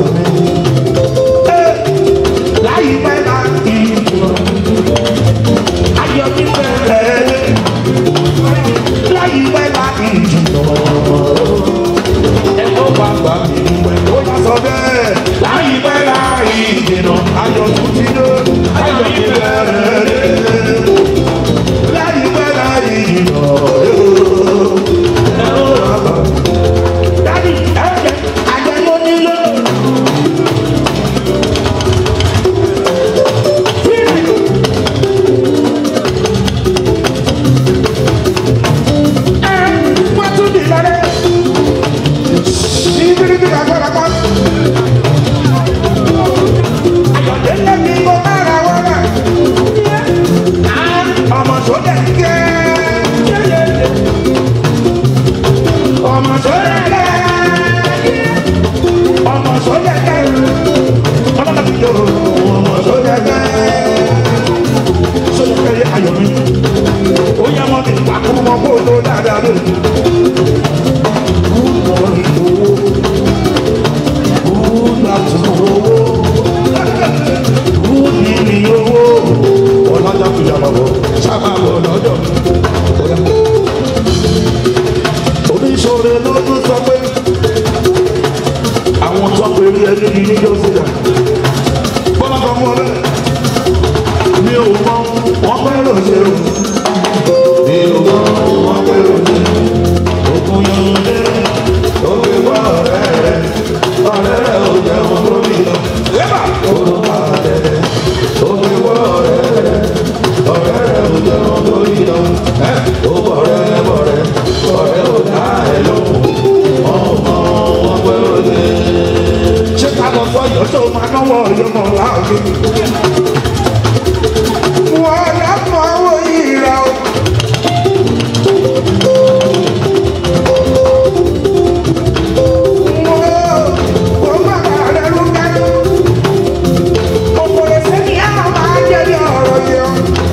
Láyé bẹ́ẹ̀ bá ìbò. adé. Good morning owó. Good afternoon owó. Good evening owó. Ọlọ́jà fi jà bàbọ̀, sábà bọ̀ lọ́jọ́. Oníṣòro lọ́dún sọ pé àwọn tó ń pèrè ẹni ní níjọ́ sílẹ̀. Bọ́lá kan mú ọ bẹ́ẹ̀ mi ò mọ wọn pẹ́ ló ṣe o. mi ò mọ wọn pẹ́ ló ṣe. òkun yóò dé òkè wá ọ̀rẹ́ rẹ̀ ọ̀rẹ́ rẹ̀ ò jẹun lórí lọ. yẹ́bà òun bá dẹ̀ òkè wá ọ̀rẹ́ rẹ̀ ọ̀rẹ́ rẹ̀ ò jẹun lórí lọ. ẹ ò bọ̀rẹ́ bọ̀rẹ́ ọ̀rẹ́ ò dá ẹ lóhùn. wọn ò mọ wọn pẹ́ ló ṣe. ṣé ká lọ sọ yọ tó máa náwó ọyọ mọ láàbí wọ́n lápò àwọn ìrà o. Wọ́n bá rẹ̀ ló kẹ́rù. Òkòrè sẹ́ni àwọn máa jẹ́ ní ọ̀rọ̀ yẹn.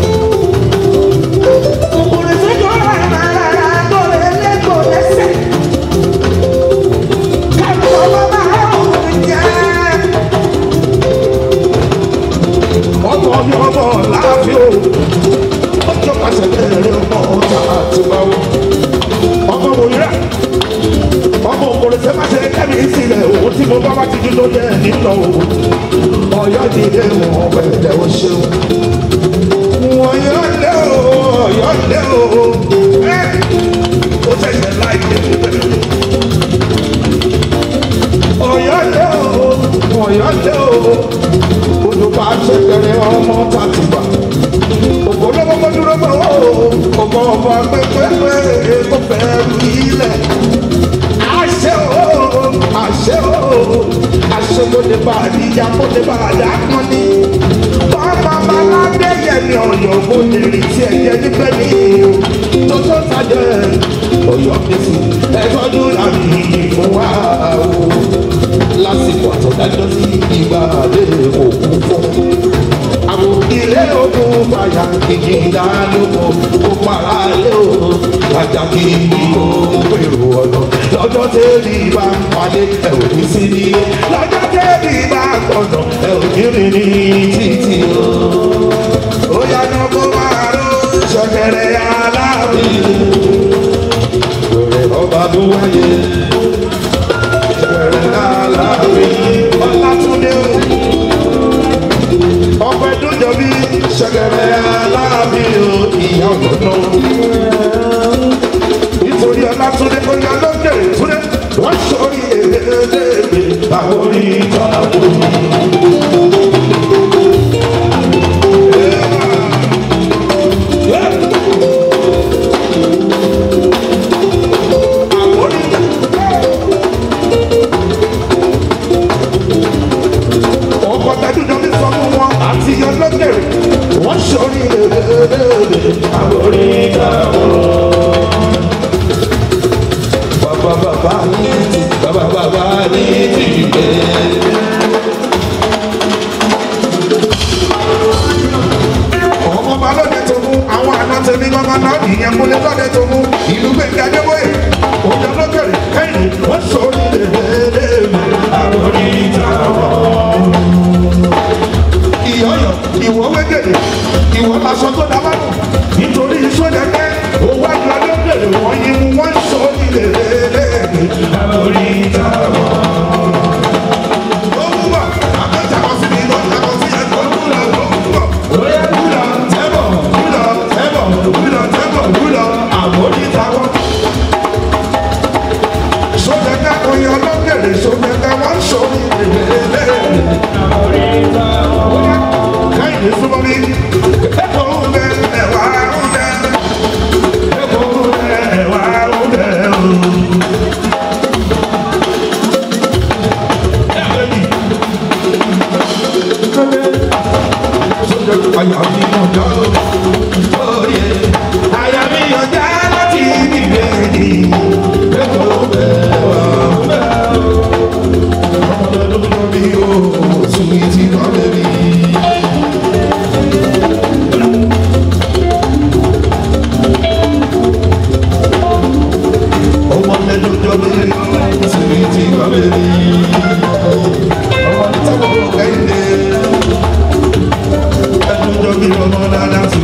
Òkòrè sẹ́ni ọ̀rọ̀ ìmọ̀lára tó lè lẹ́kọ̀ọ́ lẹ́sẹ̀. Kẹ́rù ọmọ máa ń wọ̀ jẹ́ ọmọ ní ọmọ láàfin o ọjọ́ pàṣẹ bẹ̀rẹ̀ ọmọ ọ̀tá àti báwo ọmọ wòye ọmọ òkòrèsè má ṣe kẹ́mi sílẹ̀ òun tí mo bá wá ti dúró yẹ nílò ọ̀yọ́ ti dé wọn bẹ̀rẹ̀ o ṣeun ọ̀yọ́ lé o ọ̀yọ́ lé o ẹ́ ó ṣẹ̀ṣẹ̀ láì dé bẹ̀rẹ̀ ọ̀yọ́ lé o ọ̀yọ́ lé o olùkọ́ àṣẹkẹrẹ ọmọ tàtùbà ògbólógbó dúró bọ̀ ó ọmọ ọmọ pẹ́pẹ́pẹ́ kó fẹ́ ru ilẹ̀ àṣẹ o àṣẹ o àṣẹ kó lè bá àdíjà kó lè bá àdá kan ní. bàbá baládé yẹmi ọ̀yọ́ kó lè rí tí ẹ̀jẹ̀ níbẹ̀ ní tó tó tajẹ́ ọ̀yọ́ fèsì ẹ̀tọ́jú làbí fún wa o lásìkò àtọ̀dájọ́ sí ìgbà àdé òkú fọ́. Àwọn ilé ogun fàyà kìkì ìdánilóko kó para lé o. Àjàkì ìkó pèrò ọ̀nà. Lọ́jọ́ tẹ́lẹ̀ bá ń palẹ̀ ẹ̀ ò ní sí ní. Lọ́jọ́ tẹ́lẹ̀ bá ń tọ̀nà ẹ̀ ò ní rìn ní títì o. Ó yànnà kó máa ró ṣọ̀kẹ̀rẹ̀ aláàbí. Wẹ̀rẹ̀ ọba tó wáyé ọpẹ dúdọ bí ṣẹgẹrẹ aláàbí o ìyá ọdọdọ nítorí ọlátúndé kọjá lókè túndé wọn sọrí èdè àwọn orí ìtàkùn. ọkọ̀ tẹ́dúdọ́ mi sọ fún wọn àti ọlọ́gẹ̀rẹ̀ wọ́n sọrí èdè àwọn orí ìtàkùn. Bàbá bàbá ní ti bàbá bàbá ní ti gbé. ọmọ ọba lóde tó mú àwọn àna tèmi gbọ́ngàn náà ìyẹn múlẹ̀ lóde tó mú ìlú gbẹ̀ngà débóyè òjò lókèrè kẹ́yìn wọ́n sọrí èdè àwọn orí ìtàkùn ìyọ̀yọ̀ ìwọ wẹ́gẹ̀dẹ̀ ìwọ lásọ tó dábàá nù nítorí sójà pé owó àjọ lókèrè wọ́n yín mú wọ́n sọ nílé lẹ́ẹ̀lẹ́ lórí ìtàwọn. ó mú bọ̀ àkọ́jà kan sí mi lọ́jà kan sí ẹ̀ tó kúlọ̀ tó kúlọ̀. Oya kúlọ̀ tẹ́bọ̀ kúlọ̀ tẹ́bọ̀ kúlọ̀ tẹ́bọ̀ kúlọ̀ àbórí ìtàwọn. sójà ká oyin ọlọ́kẹ̀lẹ̀ sójà ká wọ́n sọ nílé lẹ́ẹ̀lẹ́ káyìí súnmọ́ mi. Ẹ̀kọ́ ń bẹ ẹ̀wà ń bẹ. Ẹ̀kọ́ ń bẹ ẹ̀wà ń bẹ o.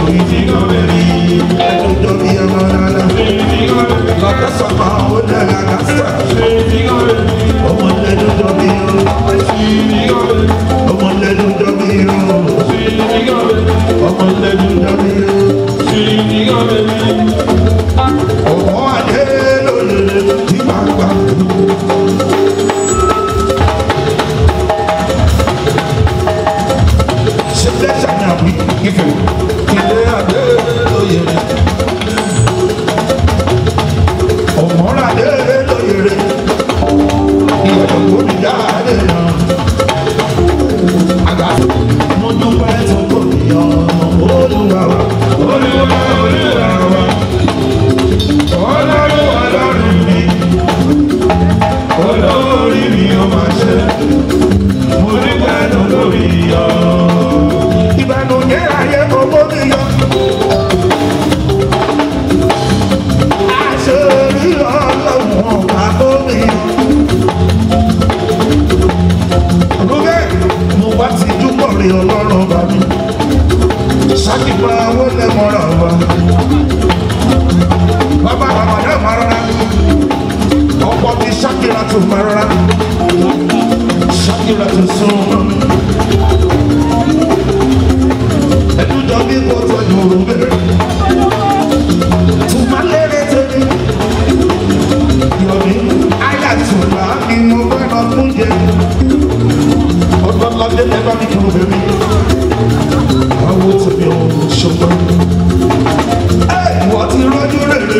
ẹ̀dùjọ́ bí ọmọ rárá. Lọ́kẹ́sọ̀ máa ó dára kásá. Ọmọ lẹ́dùjọ́ bí o. Ọmọ lẹ́dùjọ́ bí o. Ọmọ lẹ́dùjọ́ bí o. Ọmọ adé lóye tí máa gbà. Ṣé lẹ́sà ni àbí ìfẹ́? Ilé adé lóye rẹ̀. Ọmọ adé lóye rẹ̀. Ìyàtọ̀ kò ní jáde náà. Àgbà mo dúpẹ́ tó kò ní ọmọ olúwa wa. Olúwa olúwa wa. Ọlọ́run ọlọ́run mi. Olórí mi ó máa ṣe. Mo dúpẹ́ tó lórí ọ. Ìbànújẹ́ ayé owó mi yọ. Àṣírí ọlọ́run ọ̀gá tó mi yọ. Olúkẹ́ mo wá ti dúpọ̀ rí ọlọ́run ọba mi. Ṣáàkìpá owó lẹ́mọ̀ọ́ra wa. Bàbá àbàdà máa rárá. Ọ̀pọ̀ ti ṣákìrà tó máa rárá. Ṣákìrà tó sún mọ́. Ẹ̀dújọ́ bí kò tọ́jú òru bẹ̀rẹ̀. Tùmá lérè tẹ̀lé. Yọ̀mí ayàtúmá ni mo fẹ́ lọ fún jẹ. Ọgbọ́n lọ́dẹ ẹgbẹ́ mi kúrò bẹ̀rẹ̀. Àwọn tèmi ò ṣọgbọ́n. Ẹ wọ́n ti rọ́jú rere.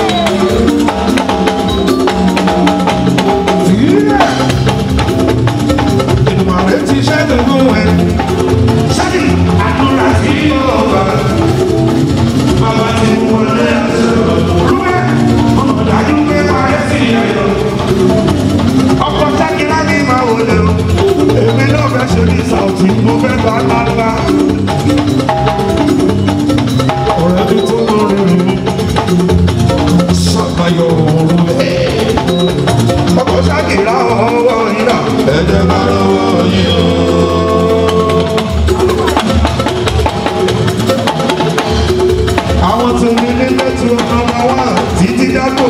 Fìyà. Ìgbìmọ̀ rẹ̀ ti ṣẹ́gun fún ẹ. Ṣáàdì àdúrà sí ọba. Bàbá ti wọlé ẹ̀sọ́. Rúwẹ́ ọmọ dájú pé parẹ́ sí ẹ̀yọ́. Ọkọ̀ sákìlá ní máa wọlé o. Èmi náà fẹ́ ṣe ní Sàùtì, mo fẹ́ gba ńláńlá. Ọ̀rẹ́ mi tó mọ rere mi. Ṣàbàyọ̀ òru ẹ̀. Ọkọ̀ sákìlá ọwọ́ ìlà. Ẹ̀jẹ̀ bá lọ́wọ́ yìí o. àwọn tó ní nílé tí ó kàn máa wà títí dákò.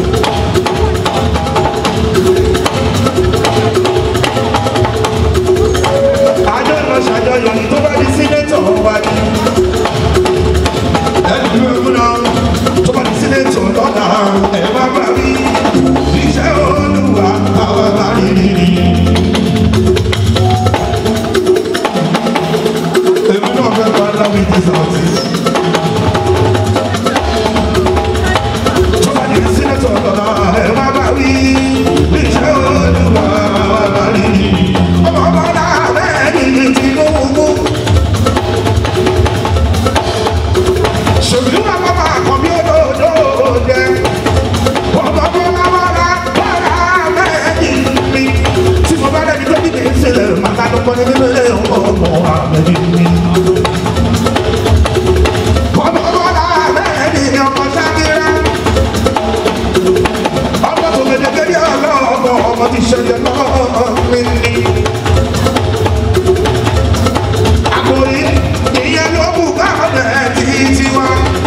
àjọ lọ ṣàjọyọ̀ ní tó bá di sínétọ̀ wá ní. ẹni bí wọ́n múná tó bá di sínétọ̀ lọ́la ẹ̀ má bá rí iṣẹ́ olúwa àwọn bá rí rí rí. èmi náà fẹ́ bá láwùjọ ìdíje ọmọ tó gbẹdẹgbẹdẹ ọlọ́ọ̀bọ ọmọ ti ṣẹlẹ̀ lọ́ọ̀mí ni. àkòrí ìyẹn ló mú káwọn ẹ̀ tí tí wá.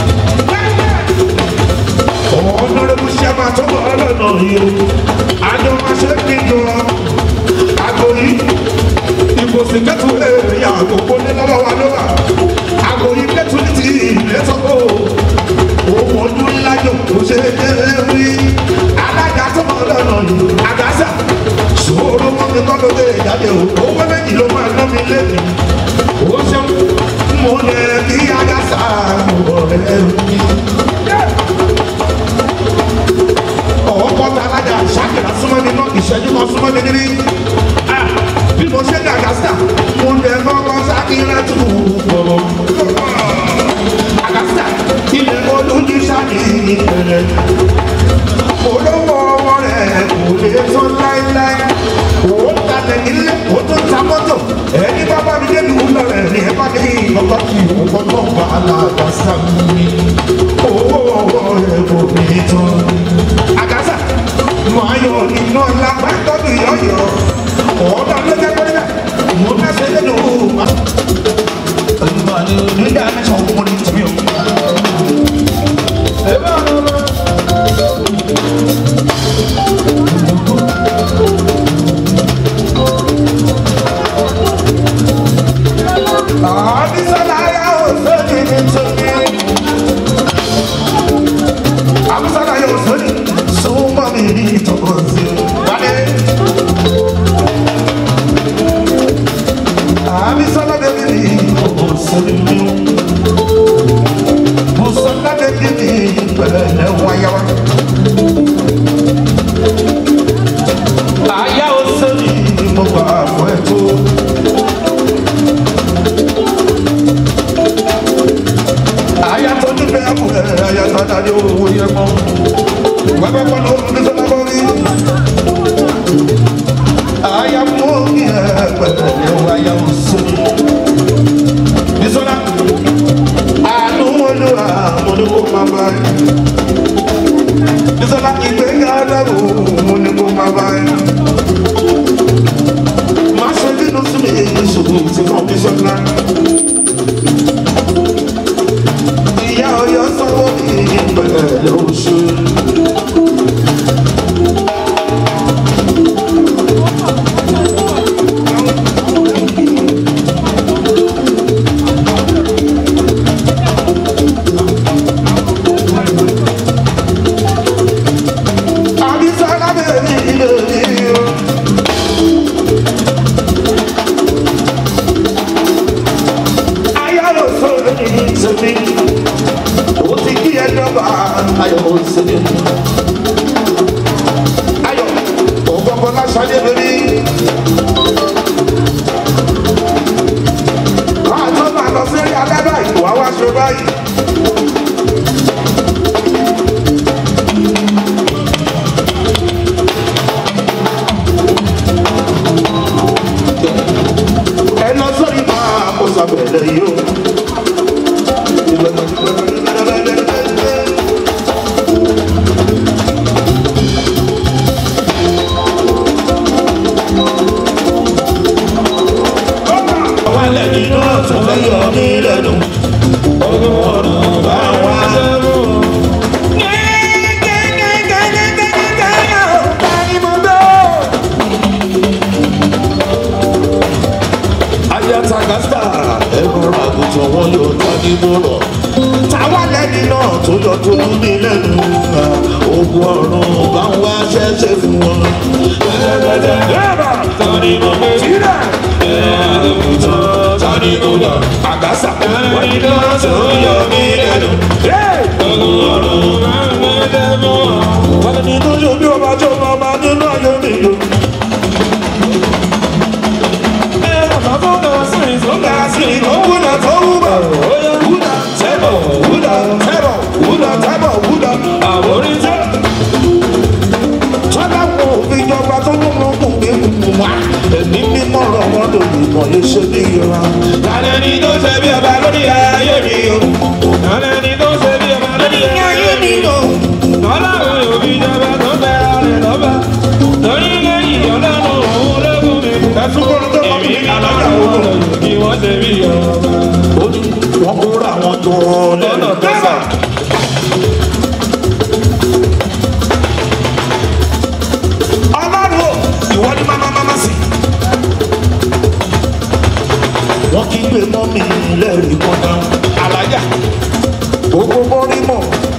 ọ̀nàdẹ́bù ṣe máa tó bọ̀ ọlọ́nà yìí o. àjọ máa ṣe kí n jọ. àkòrí ìbòsí kẹ́tù èrè àgbòkó ní lọ́wọ́ wa ló wà. àkòrí kẹ́tù ní ti ìlẹ́sọ̀kọ̀ òun ojú ńlá jòkó ṣe é rí alága tó mọ lọ́nà yìí àgàsà ṣòro mọ́ mi kọ́ ló dé ìjáde o owó méjì ló máa ná mi lébi ó ṣeun mo lè kí àgàsà ọ̀rẹ́ mi. ọ̀pọ̀ tá alága ṣàkìlá súnmọ́ mi náà ìṣẹ́jú kan súnmọ́ mi níbí bí mo ṣe ní àgàsà mo lè kọ́kọ́ ṣàkìlá tù bọ̀bọ̀ àgàsà ilẹ̀ olójú ṣáàkì ìbẹ̀rẹ̀ olówó ọwọ́ rẹ̀ kò lè tán láéláé òun talẹ̀ nílé ó tún ta mọ́tò ẹni bábá mi dé fẹ́ àkùrẹ́ ayatollah ní owó yẹn mọ́ wẹ́pẹ́ pọ́nà ó fi sọ́nà bọ́ rí aya mú kí ẹ pẹ̀lẹ́ ẹ̀ wáyà òsùn bisola àánú olúwa mo ní kó máa bá ẹ bisola ìgbéga dàrú mo ní kó máa bá ẹ má ṣe bínú sí mi ìṣòro tí kan bisola ìyá ọyọ sanwó mi pẹ̀lẹ́ lóṣù. Abisola bẹ̀rẹ̀ ilé mi o. Ayọ̀ sọ̀rọ̀ ní ìsinmi. Ó ti kí ẹ dọ́gba ayọ̀ ìsinmi. Ayọ̀ ògbọ́gbọ́ lásàdé lórí. Máa tó máa lọ sí ẹ̀yà alẹ́ báyìí, wàá wá ṣe báyìí. ẹ lọ sórí máa kó sábẹ̀lẹ̀ yìí o. Àwọn ẹlẹ́ni náà tún fẹ́ yọ mí lẹ́nu. Ọdún ọdún bá wà. ayatagasta ẹ̀rọ àgùntàn wọn yóò tọ́ ní mọ́rọ̀. táwa lẹ́ni náà tó yọ tó lù mí lẹ́nu ogun ọ̀run bá ń wá ṣẹ́ṣẹ́ fún wọn. tani mo gbé sílẹ̀ tani mo lọ àgàsà wọn ni náà tó yọ mí lẹ́nu. ogun ọ̀run bá ń wá ṣẹ́ṣẹ́ fún wọn. wọ́n ní tó yọ bí ọba tó máa máa nínú ayé mi lò. Ẹ̀mí mímọ́ rọ̀ wọ́n lòdì mọ̀ lè ṣe bí ìra. Lálẹ́ ni tó ṣe bí ọba lórí ayé mi o. Lálẹ́ ni tó ṣe bí ọba lórí ayé mi o. Ọlọ́run yóò fi jọba tó bẹ́ ọ̀rẹ́ lọ́ba. Torí lẹ́yìn ọlọ́run òun lógún mi. Ẹ̀sùn kọ́ni tó kọ́ mi alájà òun. Kí wọ́n ṣe bí ọba. Ó ní wọ́n kóra àwọn tó lọ́nà tẹ́sà. Ọlọ́run o, ìwọ ni máma máma sí. Wọ́n kí gbé mọ́ mi lẹ́rìí kan náà. Alájà, gbogbo bọ́rí mọ̀.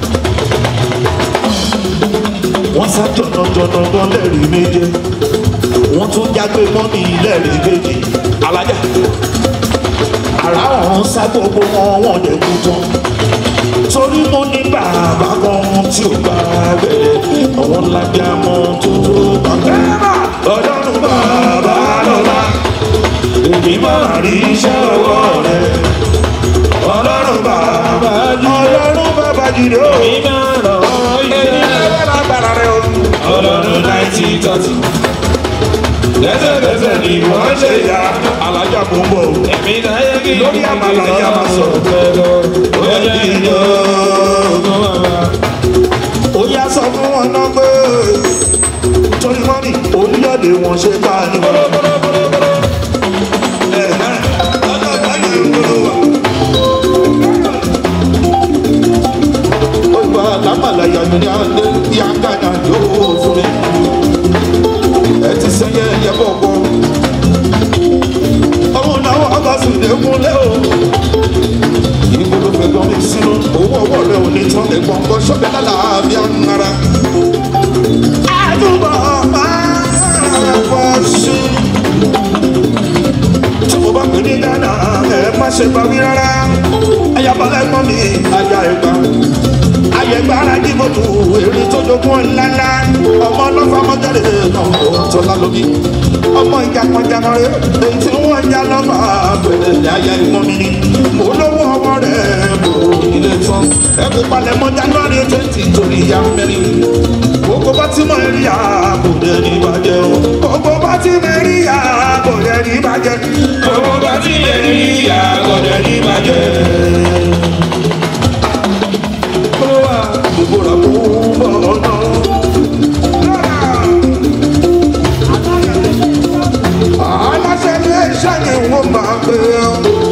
Wọ́n sá jọ̀nàjọ̀nà gan lẹ́rìí méje. Wọ́n tún jágbe mọ́ mi lẹ́rìí méjì. Alájà, àrà ọ̀hún sá gbogbo wọn wọ́n lè kú tán. Torí mo ní bàbá kan tí ò bá bẹ̀rẹ̀, àwọn lábẹ́ àmọ́ tó tó bá bẹ̀rẹ̀. Ọlọ́run bàbá lọ́la, èmi máa rí iṣẹ́ ọwọ́ rẹ̀. Ọlọ́run bàbá jùlọ, ọlọ́run bàbá jùlọ. Èmi máa rọ̀ ọ́ iṣẹ́. Èmi máa lágbára rẹ̀ o. Ọlọ́run náìtì tọ́tì. Lẹ́sẹ̀kẹsẹ̀ ni wọ́n ṣe ya alájà kò ń bọ̀ o. Èmi náà yẹ kí lórí àmàlà yà máa sọ̀rọ̀. Ó yẹ kí n yọ ó yá sọ fún wọn náà pé torí wọn ní oníyọ̀dé wọn ṣe bá a ní wọn. Ẹ̀hẹ́n, ọjọ́ ìbáyé ìgboro wa. Ó gba lámàlà yàtọ̀ ní alẹ́ yá gánà yóò fún mi. Ẹ ti sẹ́yẹ ẹyẹ bọ̀ bọ̀. Ọmọ náà wọ́n bá sì lè múlẹ̀ o ìbò ló fẹ́ gbọ́n mi sínú owó ọwọ́ rẹ̀ ò ní tán ẹ̀gbọ́n kan ṣọ́bẹ̀ lálàáfíà ń ara. àdúgbò máa pọ̀ sí. tí mo bá pè ní ghana ẹ má ṣe bá wí rárá. ayabalẹ̀ gbọ́n mi aya ẹ̀gbá. ayẹ̀gbá ara dìbò tó èrè tó jogún ńláńlá. ọmọ ọlọ́fà mọ́jáde náà ó tọ́lá lómi ọmọ ìjàpọ̀jàmọ̀ rẹ̀ èyí tí wọ́n já lọ́mọ àpẹẹrẹ ní ayé ìmọ̀ mi ni mo lówó ọmọ rẹ̀ bò ilé tán ẹkú palẹ̀ mọ́ january twenty torí ìyá mẹ́rin gbogbo bá ti mọ eré àbòdè ní ìbàjẹ́ o gbogbo bá ti mọ eré àbòdè ní ìbàjẹ́ gbogbo bá ti mọ eré àbòdè ní ìbàjẹ́. Gbogbo rà kó bọ̀ ọ̀nà. aláṣẹ ilé iṣẹ́ ni wọ́n máa gbé ọ́.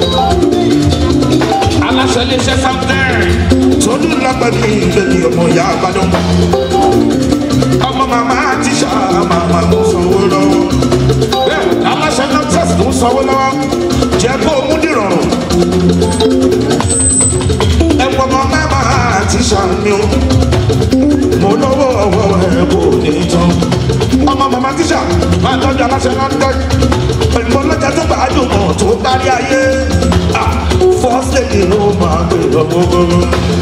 aláṣẹ ilé iṣẹ́ sáfẹ́ tóní lágbàdì ìlẹ́ni ọmọ ìyá àgbàdo. ọmọ màmá tíṣà màmá ló sanwó lọ́wọ́. bẹ́ẹ̀ aláṣẹ náà tẹ̀sí tó sanwó lọ́wọ́ jẹ́ kó mú dìrọ̀rùn. ẹ̀wọ̀n mọ́ màmá tíṣà mi o. mo lọ́wọ́ ọwọ́ ẹ̀ kò ní tán ọmọ mama tíṣà máa tọ́jú aláṣẹ london pẹ̀lú ọlọ́jà tó bá dùnmọ̀ tó kárí ayé first lady ló máa gbé lọ́gbọ́gbọ́.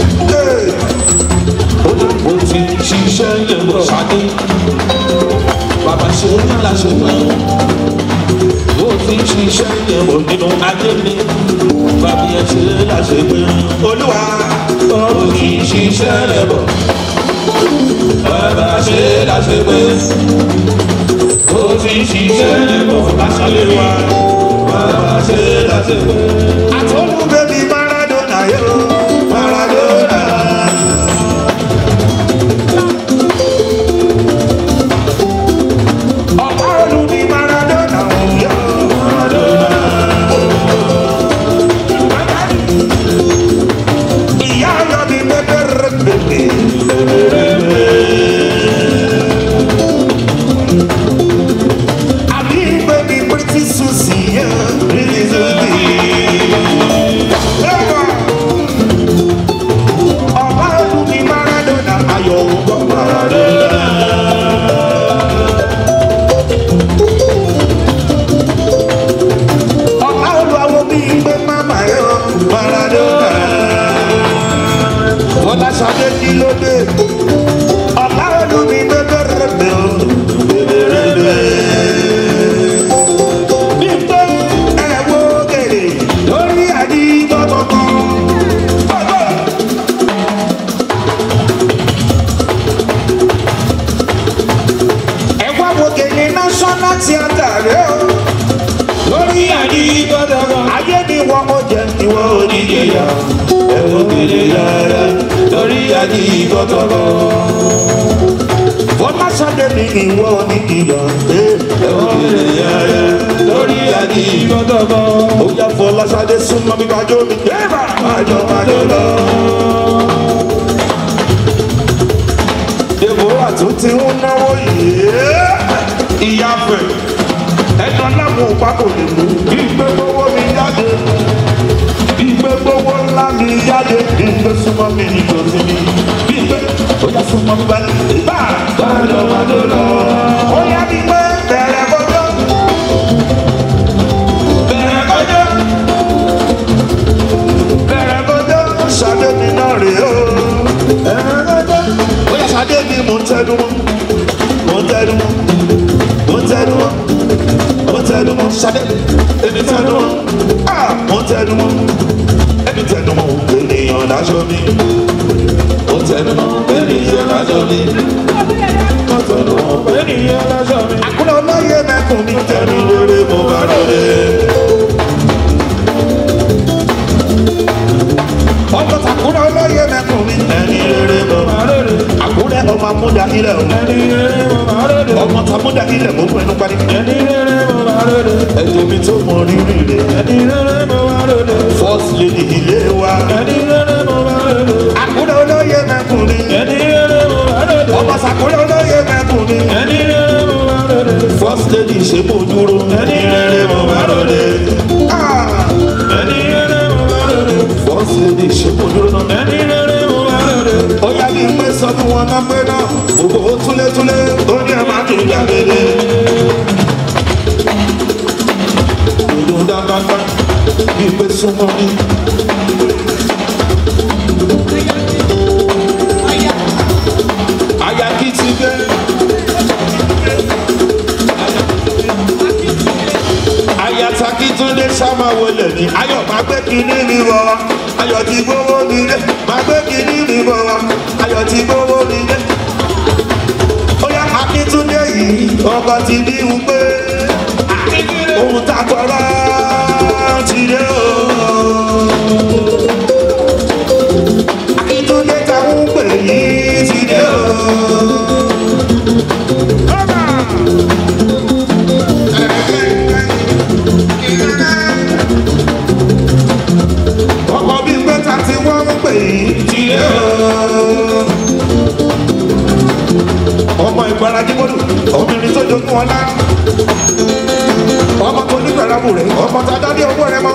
mo ti ṣiṣẹ́ yẹn bọ̀ ṣáde bàbá ṣe ní láṣẹ pẹ́ mo ti ṣiṣẹ́ yẹn bọ̀ nínú ayé mi bàbá yẹn ṣe láṣẹ pẹ́ olúwa mo ti ṣiṣẹ́ yẹn bọ̀ bàbá ṣe láṣẹ pẹ́ ó ti ṣiṣẹ́ bọ̀ lásàlẹ̀ wa bàbá ṣe láṣẹ pẹ́. àtọ́lù bẹ́bí maradona yóò maradona. ọ̀pá olú ní maradona yóò maradona. ìyá ayọ̀ ní bẹ́bẹ̀rẹ̀ bẹ́bẹ̀. Abi baby pretty Susie, yeah, pretty Susie. Ọba ọdún ní Maradona, ayọ̀ ògbọ́ Maradona. Ọba olùwàwọ̀ bí gbé mama yọ Maradona. Bọ́lá Ṣadé kí ló dé? Ọba ọdún ní bẹ́bẹ̀rẹ̀ bẹ́ẹ̀ o, bẹ́bẹ̀rẹ̀ bẹ́ẹ̀ nígbà ẹ̀wọ̀ gèrè lórí àdìgbọ́tọ̀ kan. ẹ̀wọ̀ wo gèrè national theatre rẹ̀ o. lórí àdìgbọ́tọ̀ kan. ayé ni wọ́n mo jẹ ìwọ oníjẹyà. ẹ̀wọ̀ gèrè yàrá lórí àdìgbọ́tọ̀ kan. Bọ́lá Ṣadé ni ìwọ oníjìyà. ẹ̀wọ̀ gèrè yàrá lórí àdìgbọ́tọ̀ kan. ó yá Fọlá Ṣadé súnmọ́ mi kájọ́ mi. yẹ́bà májọ májọ lọ. Deborah tún ti ń náwó yìí. Ìyá fẹ̀, ẹ̀dọ́ láwọn òpá kò lè mú. Ìgbé gbowó mi jáde. Ìgbé gbowó ńlá mi jáde. Ìgbé súnmọ́ mi ní tòsí mi. Ìgbé ó yá súnmọ́ mi báyìí. Bá májọ májọ lọ. Ó yá mi pé bẹ̀rẹ̀ kọjọ́. Bẹ̀rẹ̀ kọjọ́. Bẹ̀rẹ̀ kọjọ́. Ṣadé mi náà rèé o. Bẹ̀rẹ̀ kọjọ́. Ó yá Ṣadé mi mò ń tẹnu mọ́. Mò ń tẹnu mọ́. Mò ń tẹnu mọ́. Mò ń tẹnu mọ́. Ṣadé èmi tẹnu mọ́. Ah! Mò ń tẹnu mọ́. Èmi tẹnu mọ́. Ènìyàn láṣọ mi. Mò ń tẹnu mọ́. Ènìyàn láṣọ mi. Mò ń tẹnu mọ́. Ènìyàn láṣọ mi. Àkúrẹ́ ọlọ́yẹ mẹ́kùn mi tẹnu lórí mo bá lórí. ọmọ takura olóye mẹkùn mi. ẹni rere mo máa rere. àkúrẹ́ ọmọ amúdà ilẹ̀ o. ẹni rere mo máa rere. ọmọ tamúdà ilẹ̀ mo fún ẹnu parí. ẹni rere mo máa rere. ẹjẹ mi tó mọ rírì rẹ. ẹni rere mo máa rere. first lady ilé wa. ẹni rere mo máa rere. àkúrẹ́ olóye mẹkùn mi. ẹni rere mo máa rere. ọmọ sàkúrẹ́ olóye mẹkùn mi. ẹni rere mo máa rere. first lady ṣe mo dúró. ẹni rere mo máa rere. Ah! ẹni rere mo máa rere. first lady ṣe mo dúró náà. ẹni rere mo máa rere. ó yá bí pé sọ fún wọn náà pé náà gbogbo túlétúlé ó ní ẹ máa tún jáde. ìlú dáadáa bí pé súnmọ́ mi. àyà kì í ti gbé. ní ayọ̀ máa gbé kíní mi wọ̀ wá ayọ̀ ti gbówó mi dé máa gbé kíní mi wọ̀ wá ayọ̀ ti gbówó mi dé. ó yá akíntúndé yìí ọkọ̀ ti bí wù pé ohun tá a tọrọ ti dé o. akíntúndé ta ń pè yìí ti dé o. ọkọ̀ bíi pẹ́ta tí wọ́n ń pè yìí ti dé o. ọmọ ìgbàlódé mọ́lù obìnrin tó jogún ọlá ọmọ tó ní pẹ̀lú rẹ̀ ọmọ tá a dá ní owó rẹ̀ mọ́.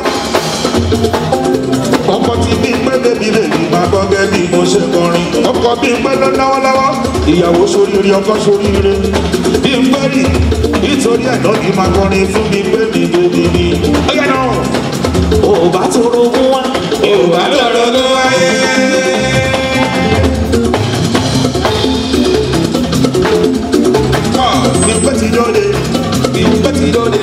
ọkọ tí bí pé bébí bèbí máa gbọ́ gẹ́ bí mo ṣe kọrin. ọkọ bí pé ló náwó lọ́wọ́ ìyàwó sóríire ọkọ sóríire. bí n pẹ́ rí nítorí ẹ̀ náà kì í máa kọrin fún mi pé mi bèbí mi. ó yẹ náà ò bá tó rogún wá ò bá tó rogún wáyé. Bímpé ti dóde, bímpé ti dóde.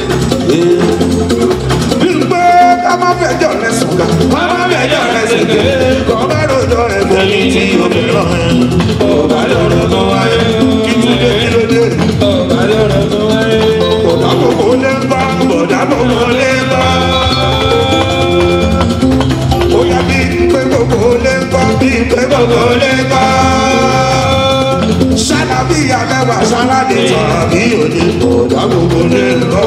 Bímpé ká má fẹjọ́ rẹ sùn ká, ká má fẹjọ́ rẹ sùn ké. Kọ́ bá rojọ́ rẹ bẹ̀rẹ̀ tí o fẹ́ràn ẹ̀. Ọ̀gá lọ́rọ̀ kan wáyé. Kí tún dé kí ló dé? Ọ̀gá lọ́rọ̀ kan wáyé. Bọ̀dá gbogbo lé ń bá, bọ̀dá gbogbo lé ń bá. Ó yá Bímpé gbogbo lé ń bá, Bímpé gbogbo lé ń bá sálábí àmẹ́wàá sáládé tán bí òde ọ̀dà gbogbo lè lọ.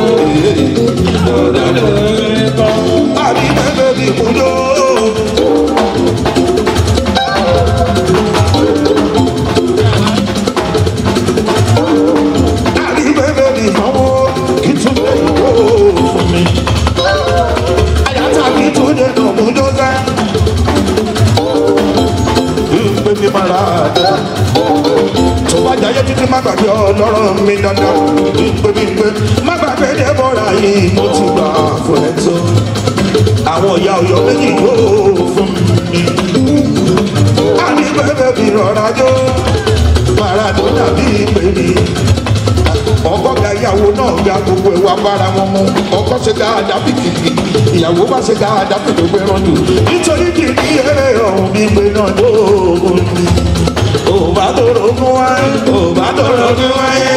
ọ̀dà gbogbo lè lọ. àbí mẹ́lẹ́ bí kúndó. àbí mẹ́lẹ́ bí fọwọ́ kí tún lè wó fún mi. àyàtà kí tún lè nà kúndó sẹ́. ìpè mi máa ra àdá tó bá jayé títí má gbàgbé ọlọ́rọ̀ mi dandan gbígbégbé má gbàgbé débọ̀rà yìí mo ti gbà fún ẹ tó àwọn ìyá ọyọ méjì yóò fún mi àní bẹ́ẹ̀ bí rọra jó maradona bí ìpè mi ọkọ ga ìyàwó náà ga gbogbo ìwà bára wọn mú ọkọ ṣe dáadáa bí kìkì ìyàwó bá ṣe dáadáa bí gbogbo ẹran jù nítorí kìkì eré ọ̀hún gbígbé náà lóògùn mi òbá tó rogún wáyé òbá tó rogún wáyé.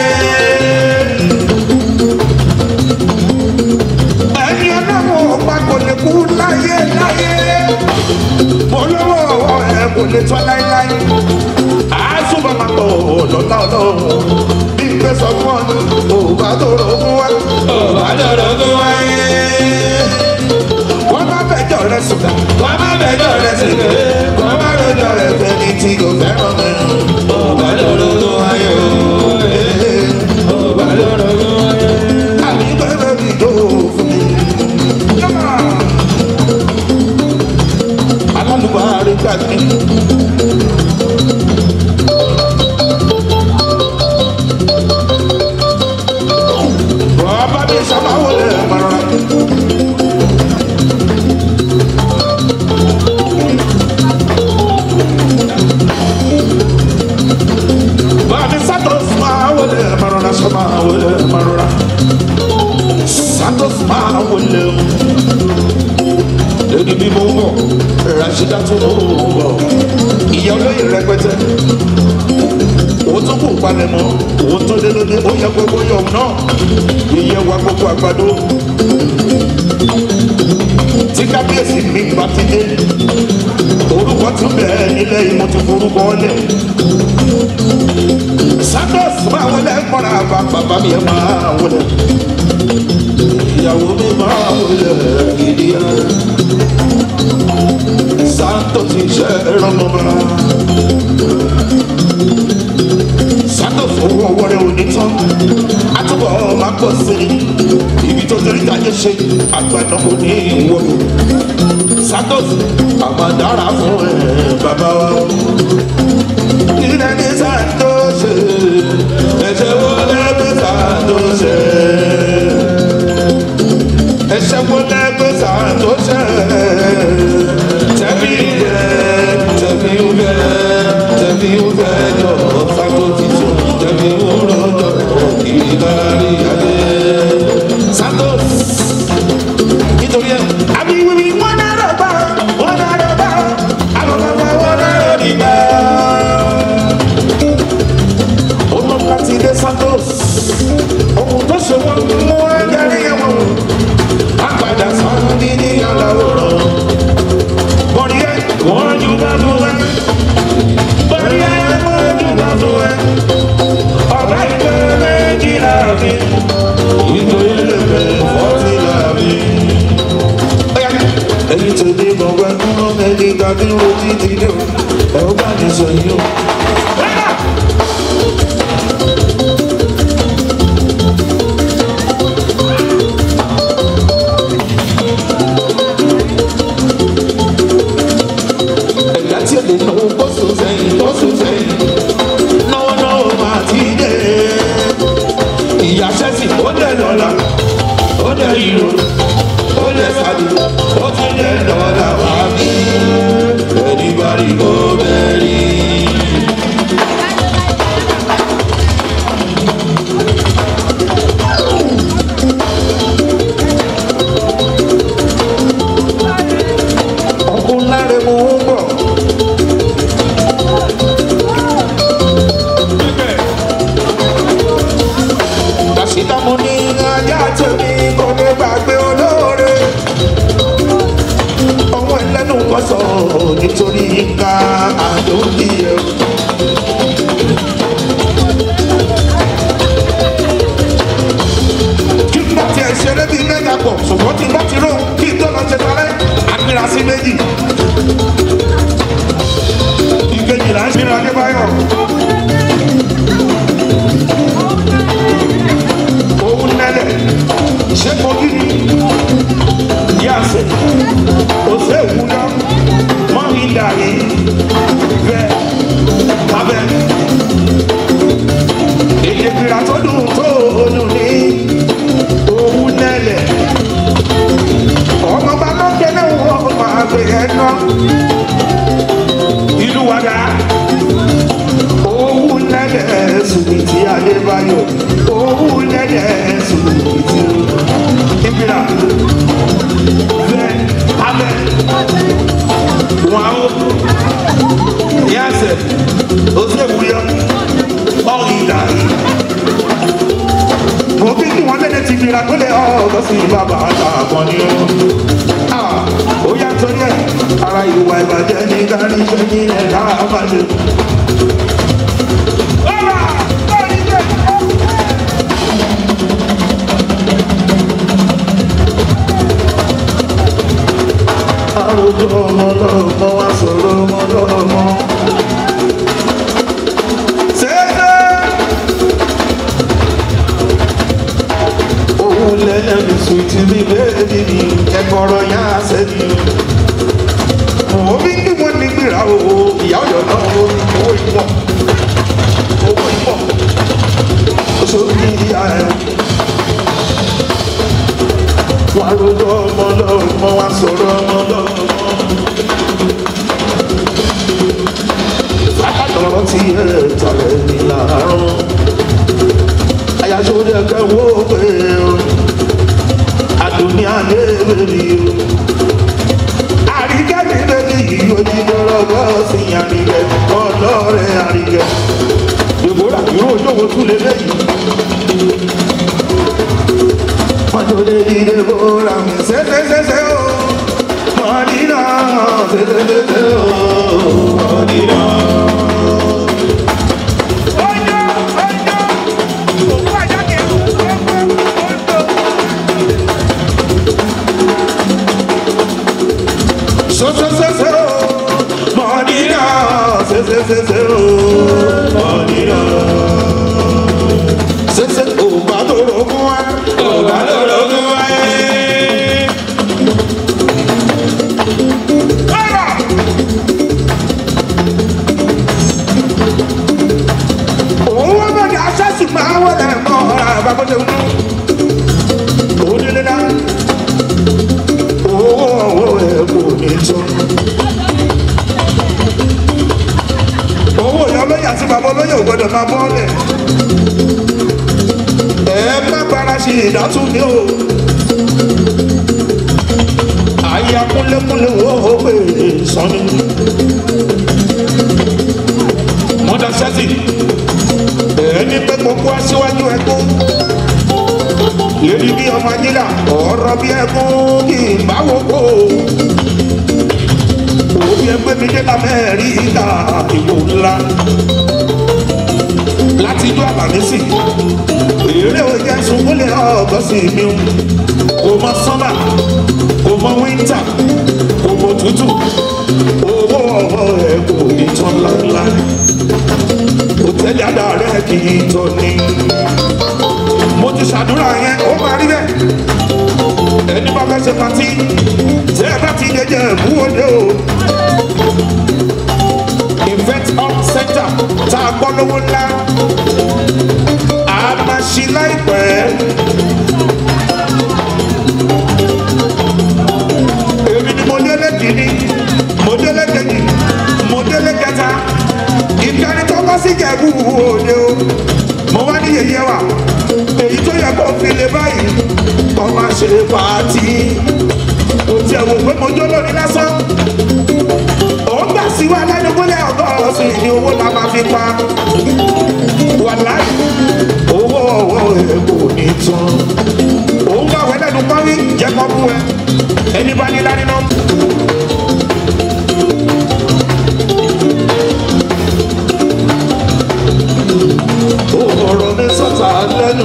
ẹni ọlọ́run ọ̀pá kò lè kú láyé láyé olówó ọwọ́ ẹ kò lè tọ́ láéláé àásùbọ̀ máa bọ̀ lọ́lá ọlọ́run bí n gbé sọ fún ọ òbá tó rogún wáyé òbá tó rogún wáyé. wọ́n má bẹjọ́ rẹ sùn wọ́n má bẹjọ́ rẹ sùn wọ́n má rojọ́ rẹ fẹ́ni tí kò fẹ́ràn mẹ́rin. ọba lọ́rọ̀ ló wáyé o ọba lọ́rọ̀ ló wáyé. àbí bẹ́ẹ̀ bí tó fún mi. alálùbárí gbàgbé. bàbá mi sábà wọlé mọ́ra. Bani Santos Mawele Marona Samawele Marona Santos Mawele Lady bí mo ń bọ̀ Rashida tó mo ń bọ̀ Ìyá olóyè rẹpẹtẹ Owó tó kù palẹ̀ mọ́ Owó tó dé lóde ó yẹ gbogbo yọ̀ náà Iye wa gbogbo àgbàdo Tí kábíyèsí mi bá ti dé Orúkọ tún bẹ̀ẹ́ nílẹ̀ yìí mo ti forúkọ lẹ̀ santos máa wọlé kọ́ra bá bàbá mi ẹ̀ máa wọlé ìyàwó mi máa wọlé gidi ẹ̀ santos ti ṣe ìrànlọ́ba santos owó ọwọ́ rẹ̀ ò ní tán àtúbọ̀ máa pọ̀ sí i ibi tó torí táyé ṣe àgbàdo kò ní ìwọ́lù santos àmàdára fún ẹ bàbá wa ilẹ̀ ní santos ẹ̀ṣẹ̀ wo lẹ́gbẹ́ santos ẹ̀ṣẹ̀ wo lẹ́gbẹ́ santos tẹ̀mí yẹ tẹ̀mí wẹ́ tẹ̀mí wẹ́ jọ santos títún tẹ̀mí wúrọ̀ jọ kiri kárí adé santos nítorí ẹ̀ ìgbà. Ọmọ láti dé Santos. Ohun tó ṣe wọ́n mú ẹgbẹ́rí ẹ̀wọ̀n. Àgbàdà sọ́run ní ní aláwòrán. Bọ̀dí ẹ̀ wọ́n ju bá tó wẹ̀. Bọ̀dí ẹ̀ wọ́n ju bá tó wẹ̀. Ọ̀gá ìgbẹ́ méjìlá mi. Ìgbẹ́ lẹ́gbẹ̀ẹ́ fọ́tìlá mi ẹni tó dé gbọ̀ngbọ̀n nínú ẹni tàbí ojú ti dé o ẹ ó bá mi sọ yìí o. ẹ̀yà tí èdè náwó bọ́sùn sẹ́yìn bọ́sùn sẹ́yìn náwó náwó máa ti dé. ìyá sẹ́sì ó dẹ̀ lọ́la ó dẹ̀ ìró ó dẹ̀ sàdé ó tún dẹ̀ lọ́la wá bí anybody go bury. ọkùnrin láre mo ń bọ̀. Dàsídà mo ní ajá tèmi kò ní gbàgbé olóore. Ọmọ ẹlẹ́nu kan sọ nítorí ká àdókì ẹ̀. Kí n bá tiẹ̀ ṣeré bíi mẹ́ta pọ̀, ṣùgbọ́n tí n bá ti rò kí n tó lọ ṣe talẹ́, àgbéra sí méjì. Ìkejìlá ń ṣe ní Adébáyọ̀. òun nẹ́lẹ̀ ṣé mo kí ni yàsẹ̀ òsè wúlọ́ mọ́ mi dàrí bẹ́ẹ̀ abẹ́ èdè fìlà tó dùn tó dùn ní òun nẹ́lẹ̀ ọmọ bá lọ kẹ́lẹ́ wọ́n máa gbé ẹ̀ ná ìlú wàdà òun nẹ́lẹ̀ sùnìtì adébáyọ̀ òun nẹ́lẹ̀ sùnìtì ìbílà bẹ́ẹ̀ abẹ́ wọn ó yàsẹ̀ òsèwúyọ ọ̀rìndà mo bí kí wọ́n lẹ́lẹ̀ ti gbéra tó lé ọ̀gọ́ sí bàbá àtàkùn ni ó ó yàtọ̀ yẹ ara ìwà ìbàjẹ́ ní kárí iṣẹ́ ní ẹ̀ka àbájẹ. àròjọ ọmọ lọ́mọ wá sọ̀rọ̀ ọmọ lọ́mọ. Ṣéṣe òun lẹ́nu sùtì mi bẹ́ẹ̀ni ni ẹ̀kọ́rọ̀ yá sẹ́ni. Mo bí kí wọ́n ní gbéra o, ìyá ọ̀yọ́ náà ó ní owó ìpọ̀. Owó ìpọ̀. Oṣù ní ìyá ẹ̀. Wọ́n àròjọ ọmọ lọ́mọ wá sọ̀rọ̀ ọmọ lọ́mọ. lọ́rọ́ tí ẹ tọ̀lẹ̀ ní láàárọ̀. Àyàṣọ́ ní ẹ̀kẹ́ wo pé o, àdùnní alẹ́ bèrè o. Àríkẹ́ mi bẹ́ẹ̀ yìí ó ní lọ́rọ́gbọ́ sí àríkẹ́ ọlọ́rẹ̀ àríkẹ́. Dèbóra yóò yóò tún lé lẹ́yìn. Mọ́tò lè di Dèbóra mi ṣẹ́ṣẹ́ṣẹ́ṣẹ́ o. Mọ̀nìyàn ṣẹ́ṣẹ́ṣẹ́ṣẹ́ o. Mọ̀nìyàn. So so so so, Madina, se se se se oh, Madina. Se se oh, badoro kwa, oh badoro kwa. Owó bá di aṣáṣì máa wọlé mọ́ ọ̀rá àbákọ́jọ́ nù. Owó nílé náà. Owó ọ̀wọ́ ẹ̀ kò ní tó. owó ìyá olóyè àti bàbá olóyè ò gbọdọ̀ máa bọ́ọ̀lẹ̀. ẹ má gbára ṣe ìdátún ní o. ayé akúnlékúnlé wo ó pè é sọ́ni. twenty ẹni pé gbogbo aṣíwájú ẹkún lórí bí ọmọ ajílà ọ̀rọ̀ bí ẹkún kì í bá wò kó òbí ẹgbẹ́ mi dé lamẹ́ríkà ìbò ńlá láti ijó àbàmísì èrè òjẹ́ sunwólé ọ̀gọ́sì mi kò mọ sọ́mà kò mọ wíńtà kò mọ tútù owó ọwọ́ ẹ̀ kò ní tán láńlá òtẹ́lẹ̀ àdá rẹ̀ kì í tọ́ ni mo ti ṣàdúrà yẹn ó máa rí bẹ́ẹ̀ ẹni bá fẹ́ ṣe pàtí tẹ́ ẹ bá ti jẹjẹ ìbúwọlé o event up center tá a gbọ́ lówó ńlá a máa ṣí láìpẹ́ èmi ni mo délé kìíní mo délé kejì mo délé kẹta ìkànnì tó bá sí jẹ̀bú òde o mo wá ní yẹyẹ wa èyí tó yẹ kó fi lè báyìí kó máa ṣe pàtí kò tiẹ̀ wò pé mo jó lórí lásán òun gbà sí wa lẹ́nugúnlẹ̀ ọgọ́sùn ní owó la máa fi pa wàláì owó owó èkó ní tán òun bá wẹ lẹ́nu pọ́nrí jẹ́ kọ́ bú ẹ ẹni bá ní dání náà. ọ̀rọ̀ mi sọ̀tà lẹ́nu.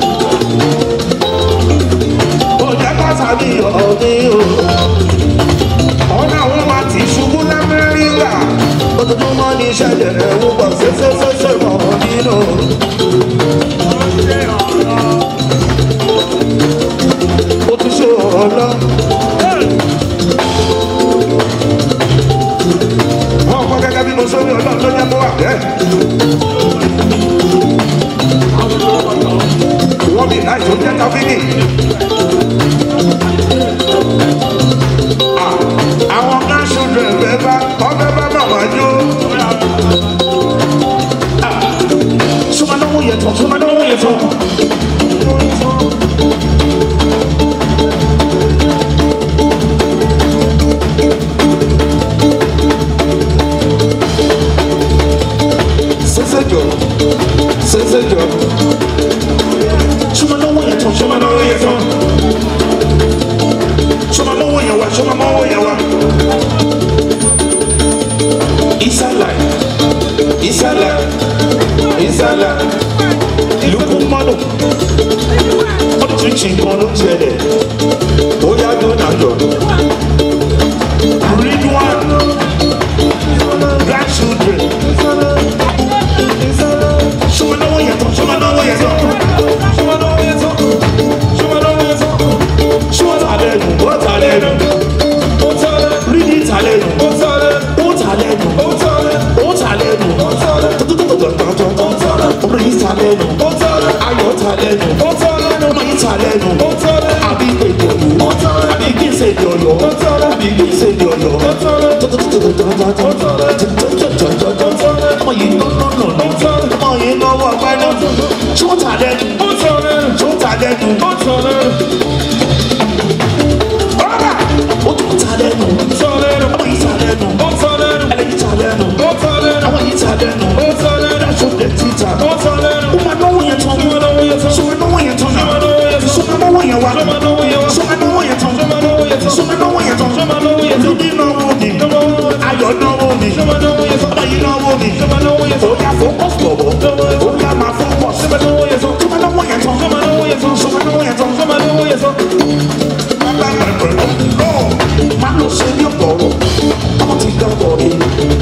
Ó jẹ́ pàṣà mi ọ̀mí o. Ọ̀nà àwọn máa ti ṣubú l'Amẹ́ríkà. Ojoojúmọ́ ní ìṣẹ̀lẹ̀ ẹ̀wù pọ̀ ṣẹṣẹṣẹṣẹ mọ̀ nínú. Ó ti ṣe ọ̀lọ́. Wọ́n kọ́ gẹ́gẹ́ bí mo sọ ní ọlọ́run ló jẹ́ kó wà bẹ́ẹ̀. wọ́n bí láì tó jẹ́ káfíìnì. àwọn kan ṣojú ẹ̀fẹ́ bá ọbẹ̀ bá màmá jó. sọmadọ́wọ́ yẹ tán sọmadọ́wọ́ yẹ tán. sẹsẹ jọ sẹsẹ jọ sọma náwó yẹn tán sọma náwó yẹn tán sọma náwó yẹn wá sọma náwó yẹn wá. ìsàlà ìsàlà ìsàlà lukú mọ́nù ọdún tún ṣì nǹkan ló ń ṣẹlẹ̀ ó yá tó nàjọ. read one grandchildren sọma náwó yẹn tán sọma náwó yẹn tán. Talenu, ó talenu, rídí talenu, ó talenu, ó talenu, tọ́tọ́tọ́tọ́tọ́tọ́, orí talenu, ayọ̀ talenu, ọmọ yìí talenu, àbí ìgbèjòlù, àbí kí n ṣe di ọ̀yọ́, àbí kí n ṣe di ọ̀yọ́, tọ́tọ́tọ́tọ́tọ́tọ́, ọmọ yìí nọ́nọ́nọ́, ọmọ yìí lọ́wọ́ ọgbẹ́ni, tí ó talenu, tí ó talenu, ọ̀rọ̀ ó tún talenu, ọmọ yìí talenu, ẹlẹ́yìí talenu, ọmọ yìí talenu, dáṣọ dẹ̀ títà, ó máa náwó yẹn tán, sọmọ náwó yẹn tán, sọmọ náwó yẹn wá, sọmọ náwó yẹn tán, sọmọ náwó yẹn tán, olùdí náwó mi, ayọ̀ náwó mi, ọmọ yìí náwó mi, ó yà focus bọ̀bọ̀, ó yà máa focus, sọmọ náwó yẹn tán, sọmọ náwó yẹn tán, bàbá mi pẹ̀lú náà, má lọ sí ní ọ̀pọ̀rọ̀, ọmọ ti dá bọ̀ mi.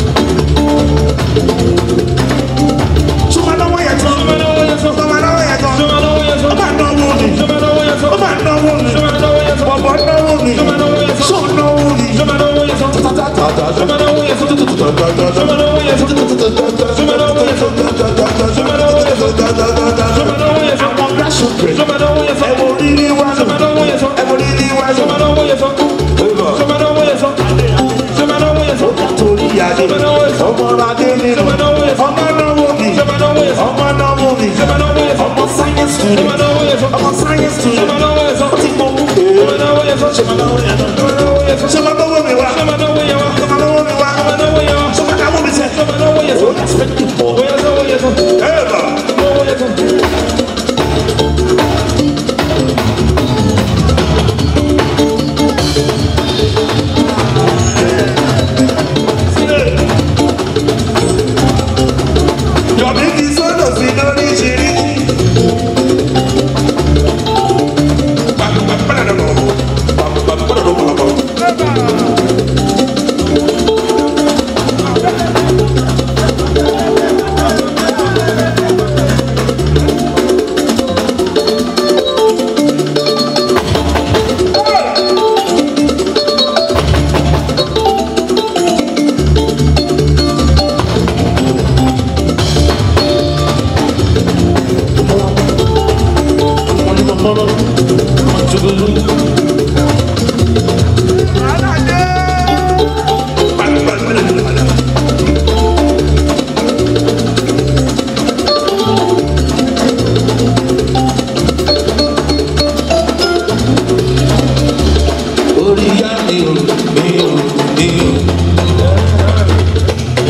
Sọmọ náwó yẹn tán, sọmọ náwó yẹn tán, ó máa náwó mi, ó máa náwó mi, bọ̀bọ̀ náwó mi, sọ náwó mi, àwọn grandchildren, ẹ wo rírí wá lọ, ẹ wo rírí wá lọ, ó kà torí adé, ọmọ adé nínú, ọmọ náwó mi, ọmọ náwó mi, ọmọ science student, ọmọ science student, ó ti mọ ṣọmọ náwó yẹn náà, ṣọmọ náwó mi wá, ṣọmọ náwó mi wá, ṣọmọ náwó mi sẹ́, ó yà spẹ́kì bọ̀,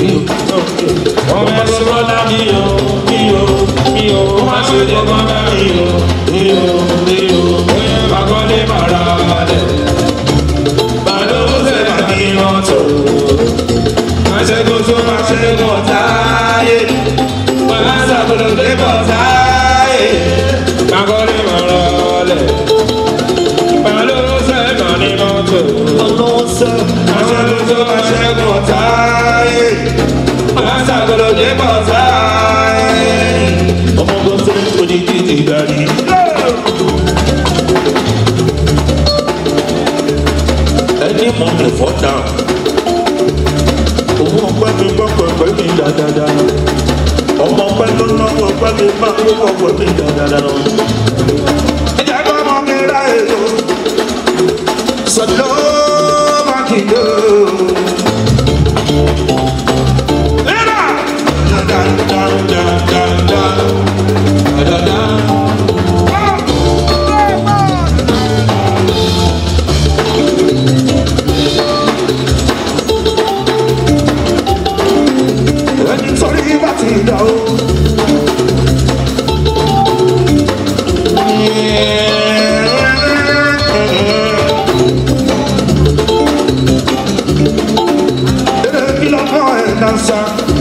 ọmọ ẹsẹ̀ bọ́lá mi o mi o mi o má ṣe lè bọ́lá mi o mi o mi o bóyá bàkọ́lé bàrà balẹ̀ bàdó sẹ́lá ní mọ́tò máṣẹ́gun tó máṣẹ́gun táyé máa ṣàkóso dé bọ̀ táyé bàkọ́lé bàrà balẹ̀ bàdó sẹ́lá ní mọ́tò máṣẹ́gun tó máṣẹ́gun táyé máa ṣàkóso dé bọ̀ táyé ọmọ gbọ́sẹ̀ onídìí ti darí. ẹni mọ mi fọ dà òun ọpẹ mi gbọkọ ẹgbẹ mi dáadáa ọmọ ọpẹ ló ná ọpẹ mi má gbọkọ ẹgbẹ mi dáadáa. ẹjẹ kọ́ ọmọ mi ra èlò sọdọ́ mákindé. Lẹ́nà! ẹni torí bá ti dà o. Eré kí lọ́kọ́ ẹ̀ dansa.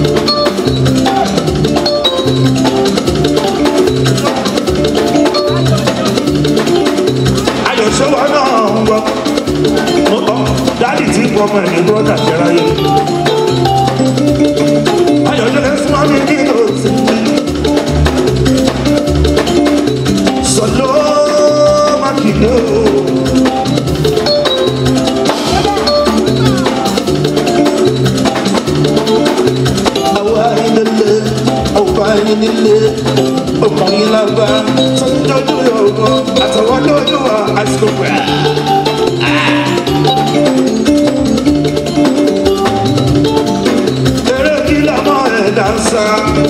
Ayọ̀ṣẹ́wà náà ń gbọ́. Mo tọ́ dáàdì tí ń gbọ́ ọmọ ẹ̀ ní bọ́dà jẹ́ráyé ayọ̀dẹ́lẹ̀ súnmọ́ mi ní òsì. Sọ̀lọ́ Mákindé o. Àwa ìdílé, ọ̀pá ìdílé, ọkùnrin lágbá, sọ́jọ́jú yọ̀ọ̀gọ́, àtọwọ́dọ́jú wa, àsìkò pẹ̀. Eré kí lọ́mọ ẹ̀ dáńsá.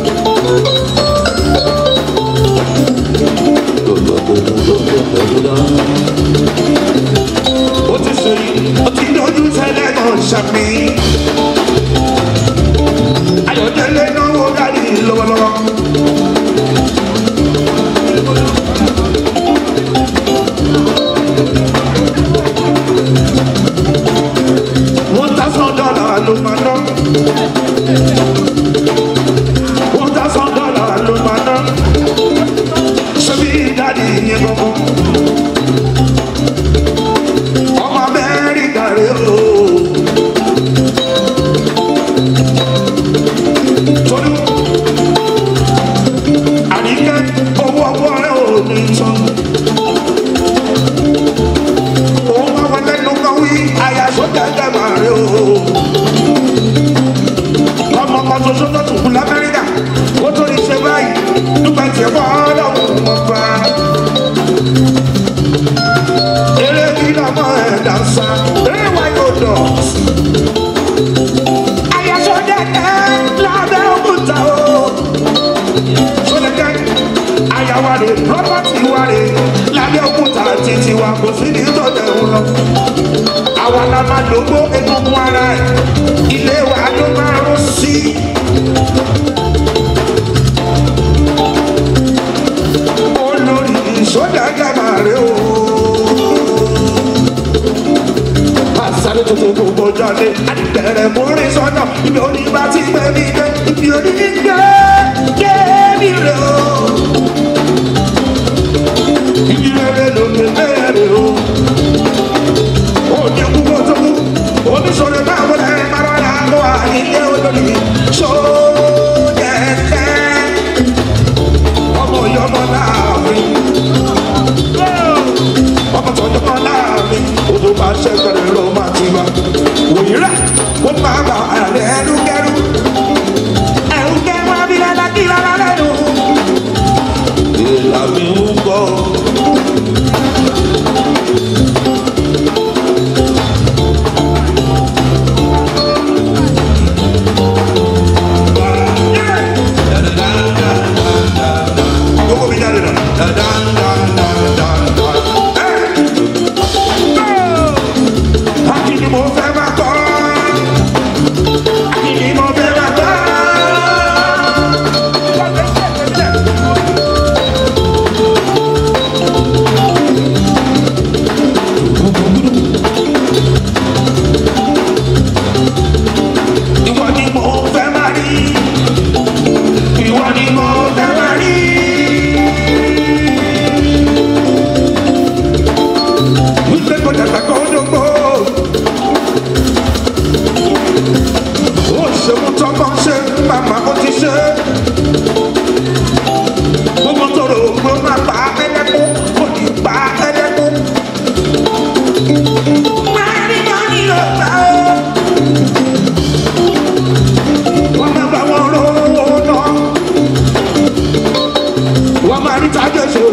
Ó ti ṣe yìí, ó ti dojú tẹ́lẹ̀ náà ṣàmì. Ayọ̀dẹ́lẹ̀ náwó dárí lọ́wọ́lọ́wọ́. One thousand dollar ló máa ná. One thousand dollar ló máa ná. Ṣebí dáàdi yẹn gbọ́ngàn. Ọmọ Amẹ́ríkà rè o. Tolú. Àníkẹ́ owó ọwọ́ rẹ̀ ò ní tán. Òun máa wọ lẹ́nu kan wí àyà sójà dàgbà rè o ọmọ kan ṣoṣo tó tún kú lamẹ́ríkà ó tó ní ṣe báyìí nígbà tí ẹ bọ́ ọlọ́run wọn fa. eré kí lọ́mọ ẹ̀ dànsá eré wa yóò dọ̀. ayasọ́jẹ́kẹ́ lábẹ́ òkúta o. sọ́jẹ́kẹ́ ayawa rè rọ́bọ̀tì wa rè lábẹ́ òkúta títí wa kò sí ní tọ́jà òun lọ. àwa la máa dògbó egungun ara ẹ̀ ilé wa ló máa rún sí. olórí ìsọdá gàmà rẹ o. àṣàlẹ̀ tuntun kò gbọdọ̀ lé àdìbẹ̀rẹ̀ múrí sọ́nà ibi òní bá ti gbẹ mí dé ibi òní gbẹ gbẹ mí rẹ o. ibi rere ló gbé bẹ́ẹ̀rẹ̀ o. òní kú kó tó kú oníṣòro bá wọlé marọ́lá ló wà nílé olórí sódẹ̀ẹ́tẹ́ ọmọ ìyọmọ láàrin ọmọ tọjọmọ láàrin odò bá ṣẹgbẹrẹ ló máa ti wá òyìnbá kó máa bá ààrẹ ẹnu kẹrù ẹrù kẹrù abilẹ lákì lára lẹnu. ìlànà ń bọ̀.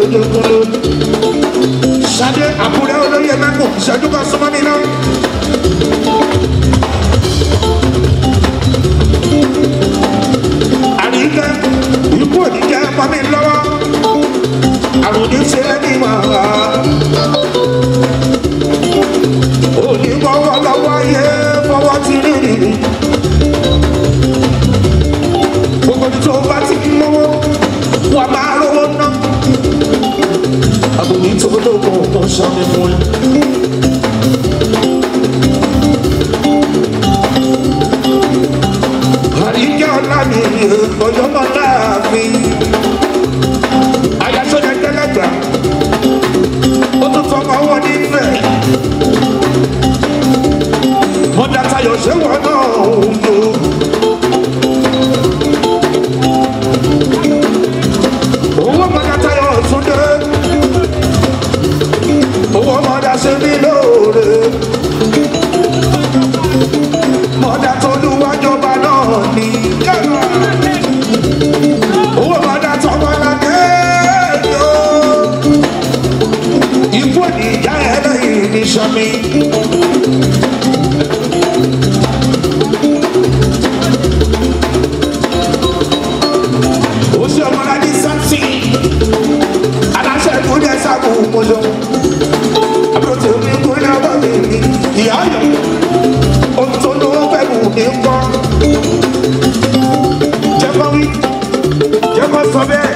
lójoojúmọ́. Ṣadé Àkúrẹ́ olóyè mẹ́kùn ìṣẹ́jú kan súnmọ́ mi náà. Àríkẹ́ ikú òní jẹ́ pọ́ mi lọ́wọ́. Àrùn ní ṣe é ní màá. Òní fọwọ́ lọ́wọ́ ayé fọwọ́ ti rí rí. Gbogbo ní tó bá ti mọ́wọ́, wà máa rówó ná. Àbùní tó lókun tó ń ṣàmì fún ẹ. Àríkẹ́ ọ̀la mi ọjọ́ mọ́ láàfin. Àyàsọ́jà jẹ́lẹ́gbà. Ó tún fọmọ wọn nífẹ̀ẹ́. Mọ̀dà tayọ̀ ṣé wọ́n náà ń lò. Owó mọ̀dà tayọ̀ tún dé. Owó mọ̀dà ṣe mí lóore. Mọ̀dà tó lúwájọba náà ní. Owó mọ̀dà tọmọládé yóò. Ikú ènìyàn ẹlẹ́yìn ní sọ́mi. Oṣù ọmọládé sáǹsì. Aláṣẹ ìkúnlẹ̀ sábò mọ́jọ́. Àbúrò tèmi kúnlẹ̀ ọba mi ní ìyá ayọ̀. Ohun tó ló fẹ́ mú mi kọ́. Jẹ́ kọ́ wí, jẹ́ kọ́ sọ bẹ́ẹ̀.